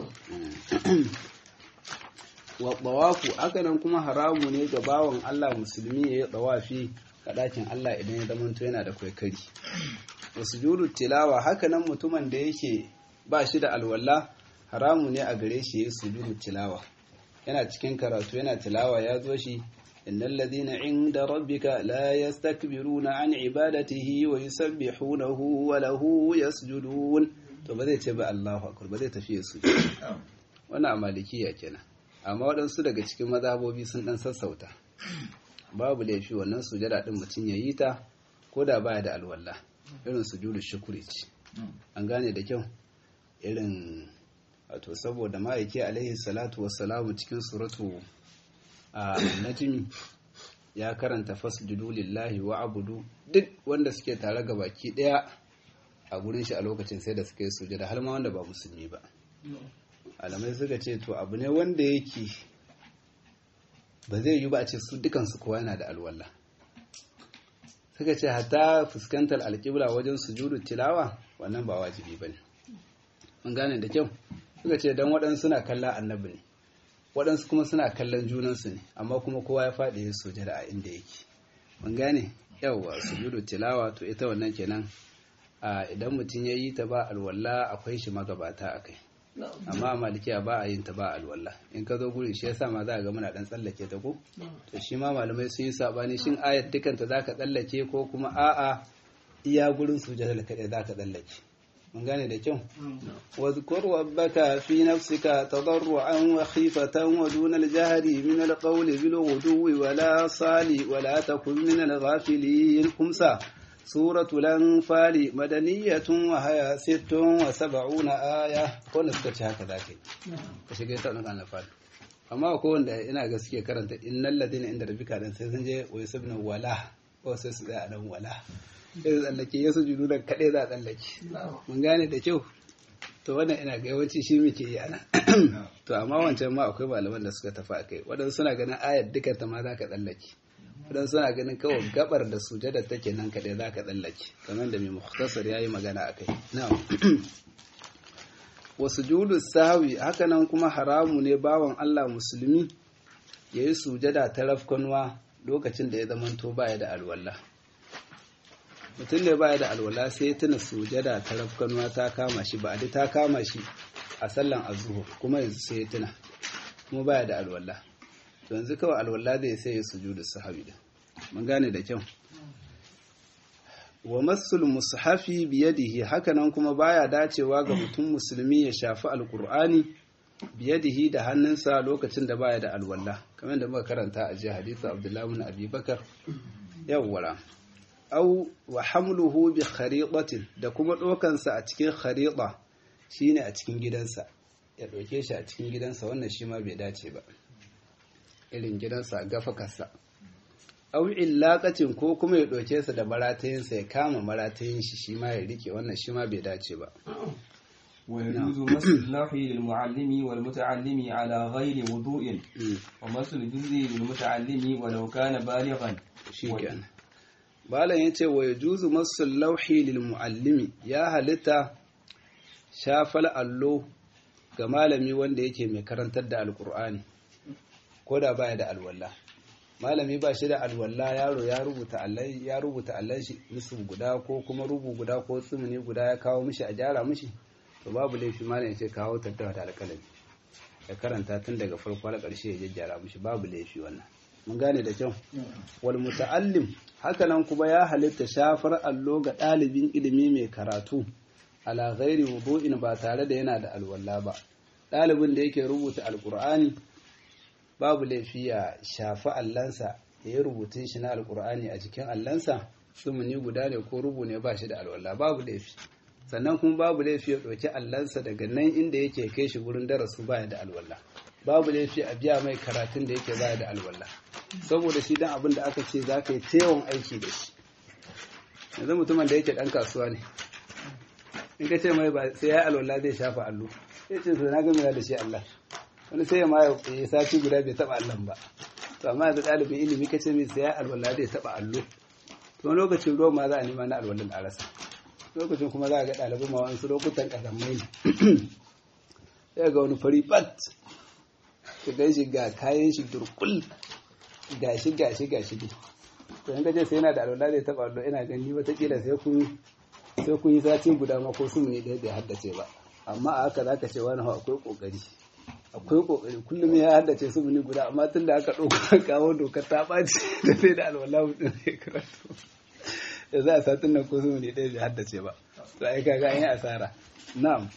wa tawafu hakanan kuma haramu ne ga bawan Allah musulmi ya yi tawafi ga ɗakin Allah idan ya zamanto yana da kwaikari wa sujudu tilawa hakanan mutumin da yake ba shi da alwala haramu ne a gare shi ya yi sujudu tilawa yana cikin karatu yana tilawa ya zo shi innal ladhina inda rabbika la yastakbiruna an ibadatihi wa yusabbihunahu wa lahu yasjudun to ba zai ce ba Allahu akbar ba zai tafi ya sujud wannan a malikiya kenan amma waɗansu daga cikin mazhabobi sun ɗan sassauta babu laifi wannan sujada ɗin mutum ya yi ta ko da baya da alwala irin sujudu shukuri ce an gane da kyau irin wato saboda ma'aiki alaihi salatu wassalamu cikin suratu a najmi ya karanta fasjudu lillahi wa abudu duk wanda suke tare ga baki ɗaya a gurin shi a lokacin sai da suka yi sujada har ma wanda ba musulmi ba alamai suka ce to abu ne wanda yake ba zai yi ba a ce su dukansu kowa yana da alwala suka ce hata fuskantar alƙibla wajen sujudu tilawa wannan ba wajibi ba ne mun gane da kyau suka ce don waɗansu suna kallon annabi ne waɗansu kuma suna kallon junansu ne amma kuma kowa ya faɗi ya sujada a inda yake mun gane yawwa sujudu tilawa to ita wannan kenan idan mutum ya yi ta ba alwala akwai shi magabata a kai amma a malikiya ba a yin ta ba alwala in ka zo gurin shi yasa ma za ga muna dan tsallake ta ko to shi ma malamai sun yi sabani shin ayat dukanta za ka tsallake ko kuma a'a iya gurin sujada kaɗai za ka tsallake mun gane da kyau واذكر ربك في نفسك تضرعا وخيفة ودون الجهر من القول بالغدو ولا صال ولا تكن من الغافلين خمسة سورة الأنفال مدنية وهي ست وسبعون آية كون سكتش هكذا كي كشكي تأنك عن الأنفال amma ko wanda ina ga suke karanta innal ladina inda rabbika dan sai sun je wa yusabna wala ko sai su da dan wala sai su tsallake ya sujudu da kade za a tsallake mun gane da kyau to wannan ina ga yawanci shi muke yi ana to amma wancan ma akwai malaman da suka tafi akai wadansu suna ganin ayat duka ta ma za ka tsallake wadansu suna ganin kawai gabar da sujada take nan kaɗai za ka tsallake kamar da mai muhtasar ya yi magana a kai wasu judu sahawi hakanan kuma haramu ne bawan allah musulmi ya yi sujada ta rafkanuwa lokacin da ya zamanto baya da alwala mutum ne baya da alwala sai tuna sujada ta rafkanuwa ta kama shi ba ta kama shi a sallan azuhur kuma yanzu sai ya tuna kuma baya da alwala yanzu kawai alwala zai sai ya sujudu sahawi da mun gane da kyau wa masul mushafi biyadihi hakanan kuma baya dacewa ga mutum musulmi ya shafi alqur'ani biyadihi da hannunsa lokacin da baya da alwala kamar da muka karanta a jiya hadithu abdullahi ibn abi bakar yawwara au wa hamluhu bi khariqatin da kuma dokansa a cikin khariqa shine a cikin gidansa ya doke shi a cikin gidansa wannan shi ma bai dace ba irin gidansa gafakarsa au illaqatin ko kuma ya doke sa da maratayinsa ya kama maratayin shi shi ma ya rike wannan shi ma bai dace ba ويجوز مس اللوح للمعلم والمتعلم على غير وضوء Mm. ومس الجزء للمتعلم ولو كان بالغا shikenan malam yace wa yajuzu masul lauhi lil muallimi ya halitta shafal allo ga malami wanda yake mai karantar da alqur'ani ko da baya da alwala malami ba shi da alwala yaro ya rubuta allai ya rubuta allan shi nisu guda ko kuma rubu guda ko tsumuni guda ya kawo mishi a gyara mishi to babu laifi malam yace kawo tattawa da alƙalami ya karanta tun daga farko har ƙarshe ya jajjara mishi babu laifi wannan mun gane da kyau wal muta'allim hakanan kuma ya halitta shafar allo ga ɗalibin ilimi mai karatu ala ghairi wudu'in ba tare da yana da alwala ba ɗalibin da yake rubuta alqur'ani babu laifi ya shafi allansa ya yi rubutun shi na alqur'ani a cikin allansa sumuni guda ne ko rubu ne ba shi da alwala babu laifi sannan kuma babu laifi ya ɗauki allansa daga nan inda yake kai shi gurin darasu baya da alwala babu laifi a biya mai karatun da yake baya da alwala saboda shi dan abin da aka ce za ka yi tewon aiki da shi yanzu mutumin da yake dan kasuwa ne in ka ce mai ba sai ya alwala zai shafa allo sai ce na gami da shi Allah wani sai ya ma ya sati guda bai taba Allah ba to amma yanzu ɗalibin ilimi ka ce mai sai ya alwala zai taba allo to wani lokacin ruwan ma za a nema na alwalan a rasa lokacin kuma za a ga ɗalibai ma wani lokutan ƙazamai ne sai ga wani fari bat ka gan shi ga kayan shi durkul gashi gashi gashi ne to in kaje sai yana da alwala zai taba allo ina gani watakila sai kun sai kun yi sati guda ma ko su ne ɗaya bai haddace ba amma a haka zaka ce wani akwai kokari akwai kokari kullum ya haddace su ne guda amma tun da aka ɗauka kawo dokar ta ɓaci da sai da alwala mutum zai karatu da za a satin nan ko su ne ɗaya bai haddace ba to ai kaga an yi asara na'am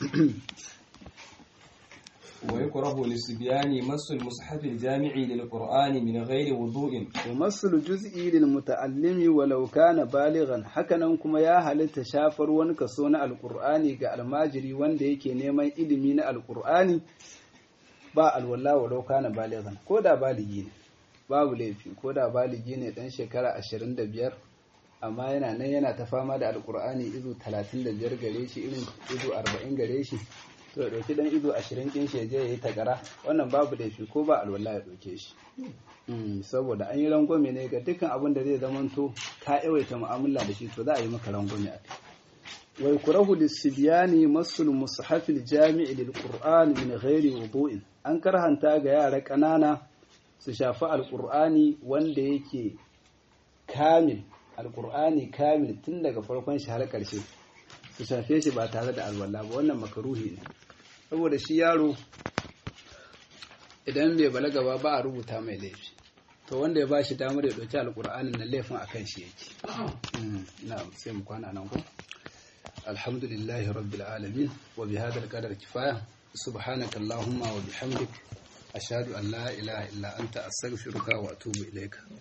ويكره للصبيان مس المصحف الجامع للقرآن من غير وضوء ومس الجزء للمتعلم ولو كان بالغا hakanan kuma ya halitta shafar wani kaso na alqur'ani ga almajiri wanda yake neman ilimi na alqur'ani ba alwala walau kana balighan ko da baligi ne babu laifi ko da baligi ne dan shekara 25 amma yana nan yana ta fama da alqur'ani izu 35 gare shi irin izu 40 gare shi to ya ɗauki ɗan ido ashirin ɗin shi je ya yi tagara wannan babu laifi ko ba alwala ya ɗauke shi saboda an yi rangwame ne ga dukkan abin da zai zamanto ka yawaita mu'amala da shi to za a yi maka rangwame a kai wai kurahu lisibiyani masul mushafil jami'i lil qur'an min ghairi wudu'in an karhanta ga yara ƙanana su shafi alqur'ani wanda yake kamil alqur'ani kamil tun daga farkon shi har ƙarshe su shafe shi ba tare da alwala ba wannan makaruhi ne saboda shi yaro idan bai balaga ba ba a rubuta mai laifi to wanda ya ba shi damar ya ɗauki alƙur'anin na laifin a kan shi yake na sai mu kwana nan ko alhamdulillahi rabbil alamin wa bi hadal qadar kifaya subhanaka allahumma wa bihamdik ashhadu an la ilaha illa anta astaghfiruka wa atubu ilaika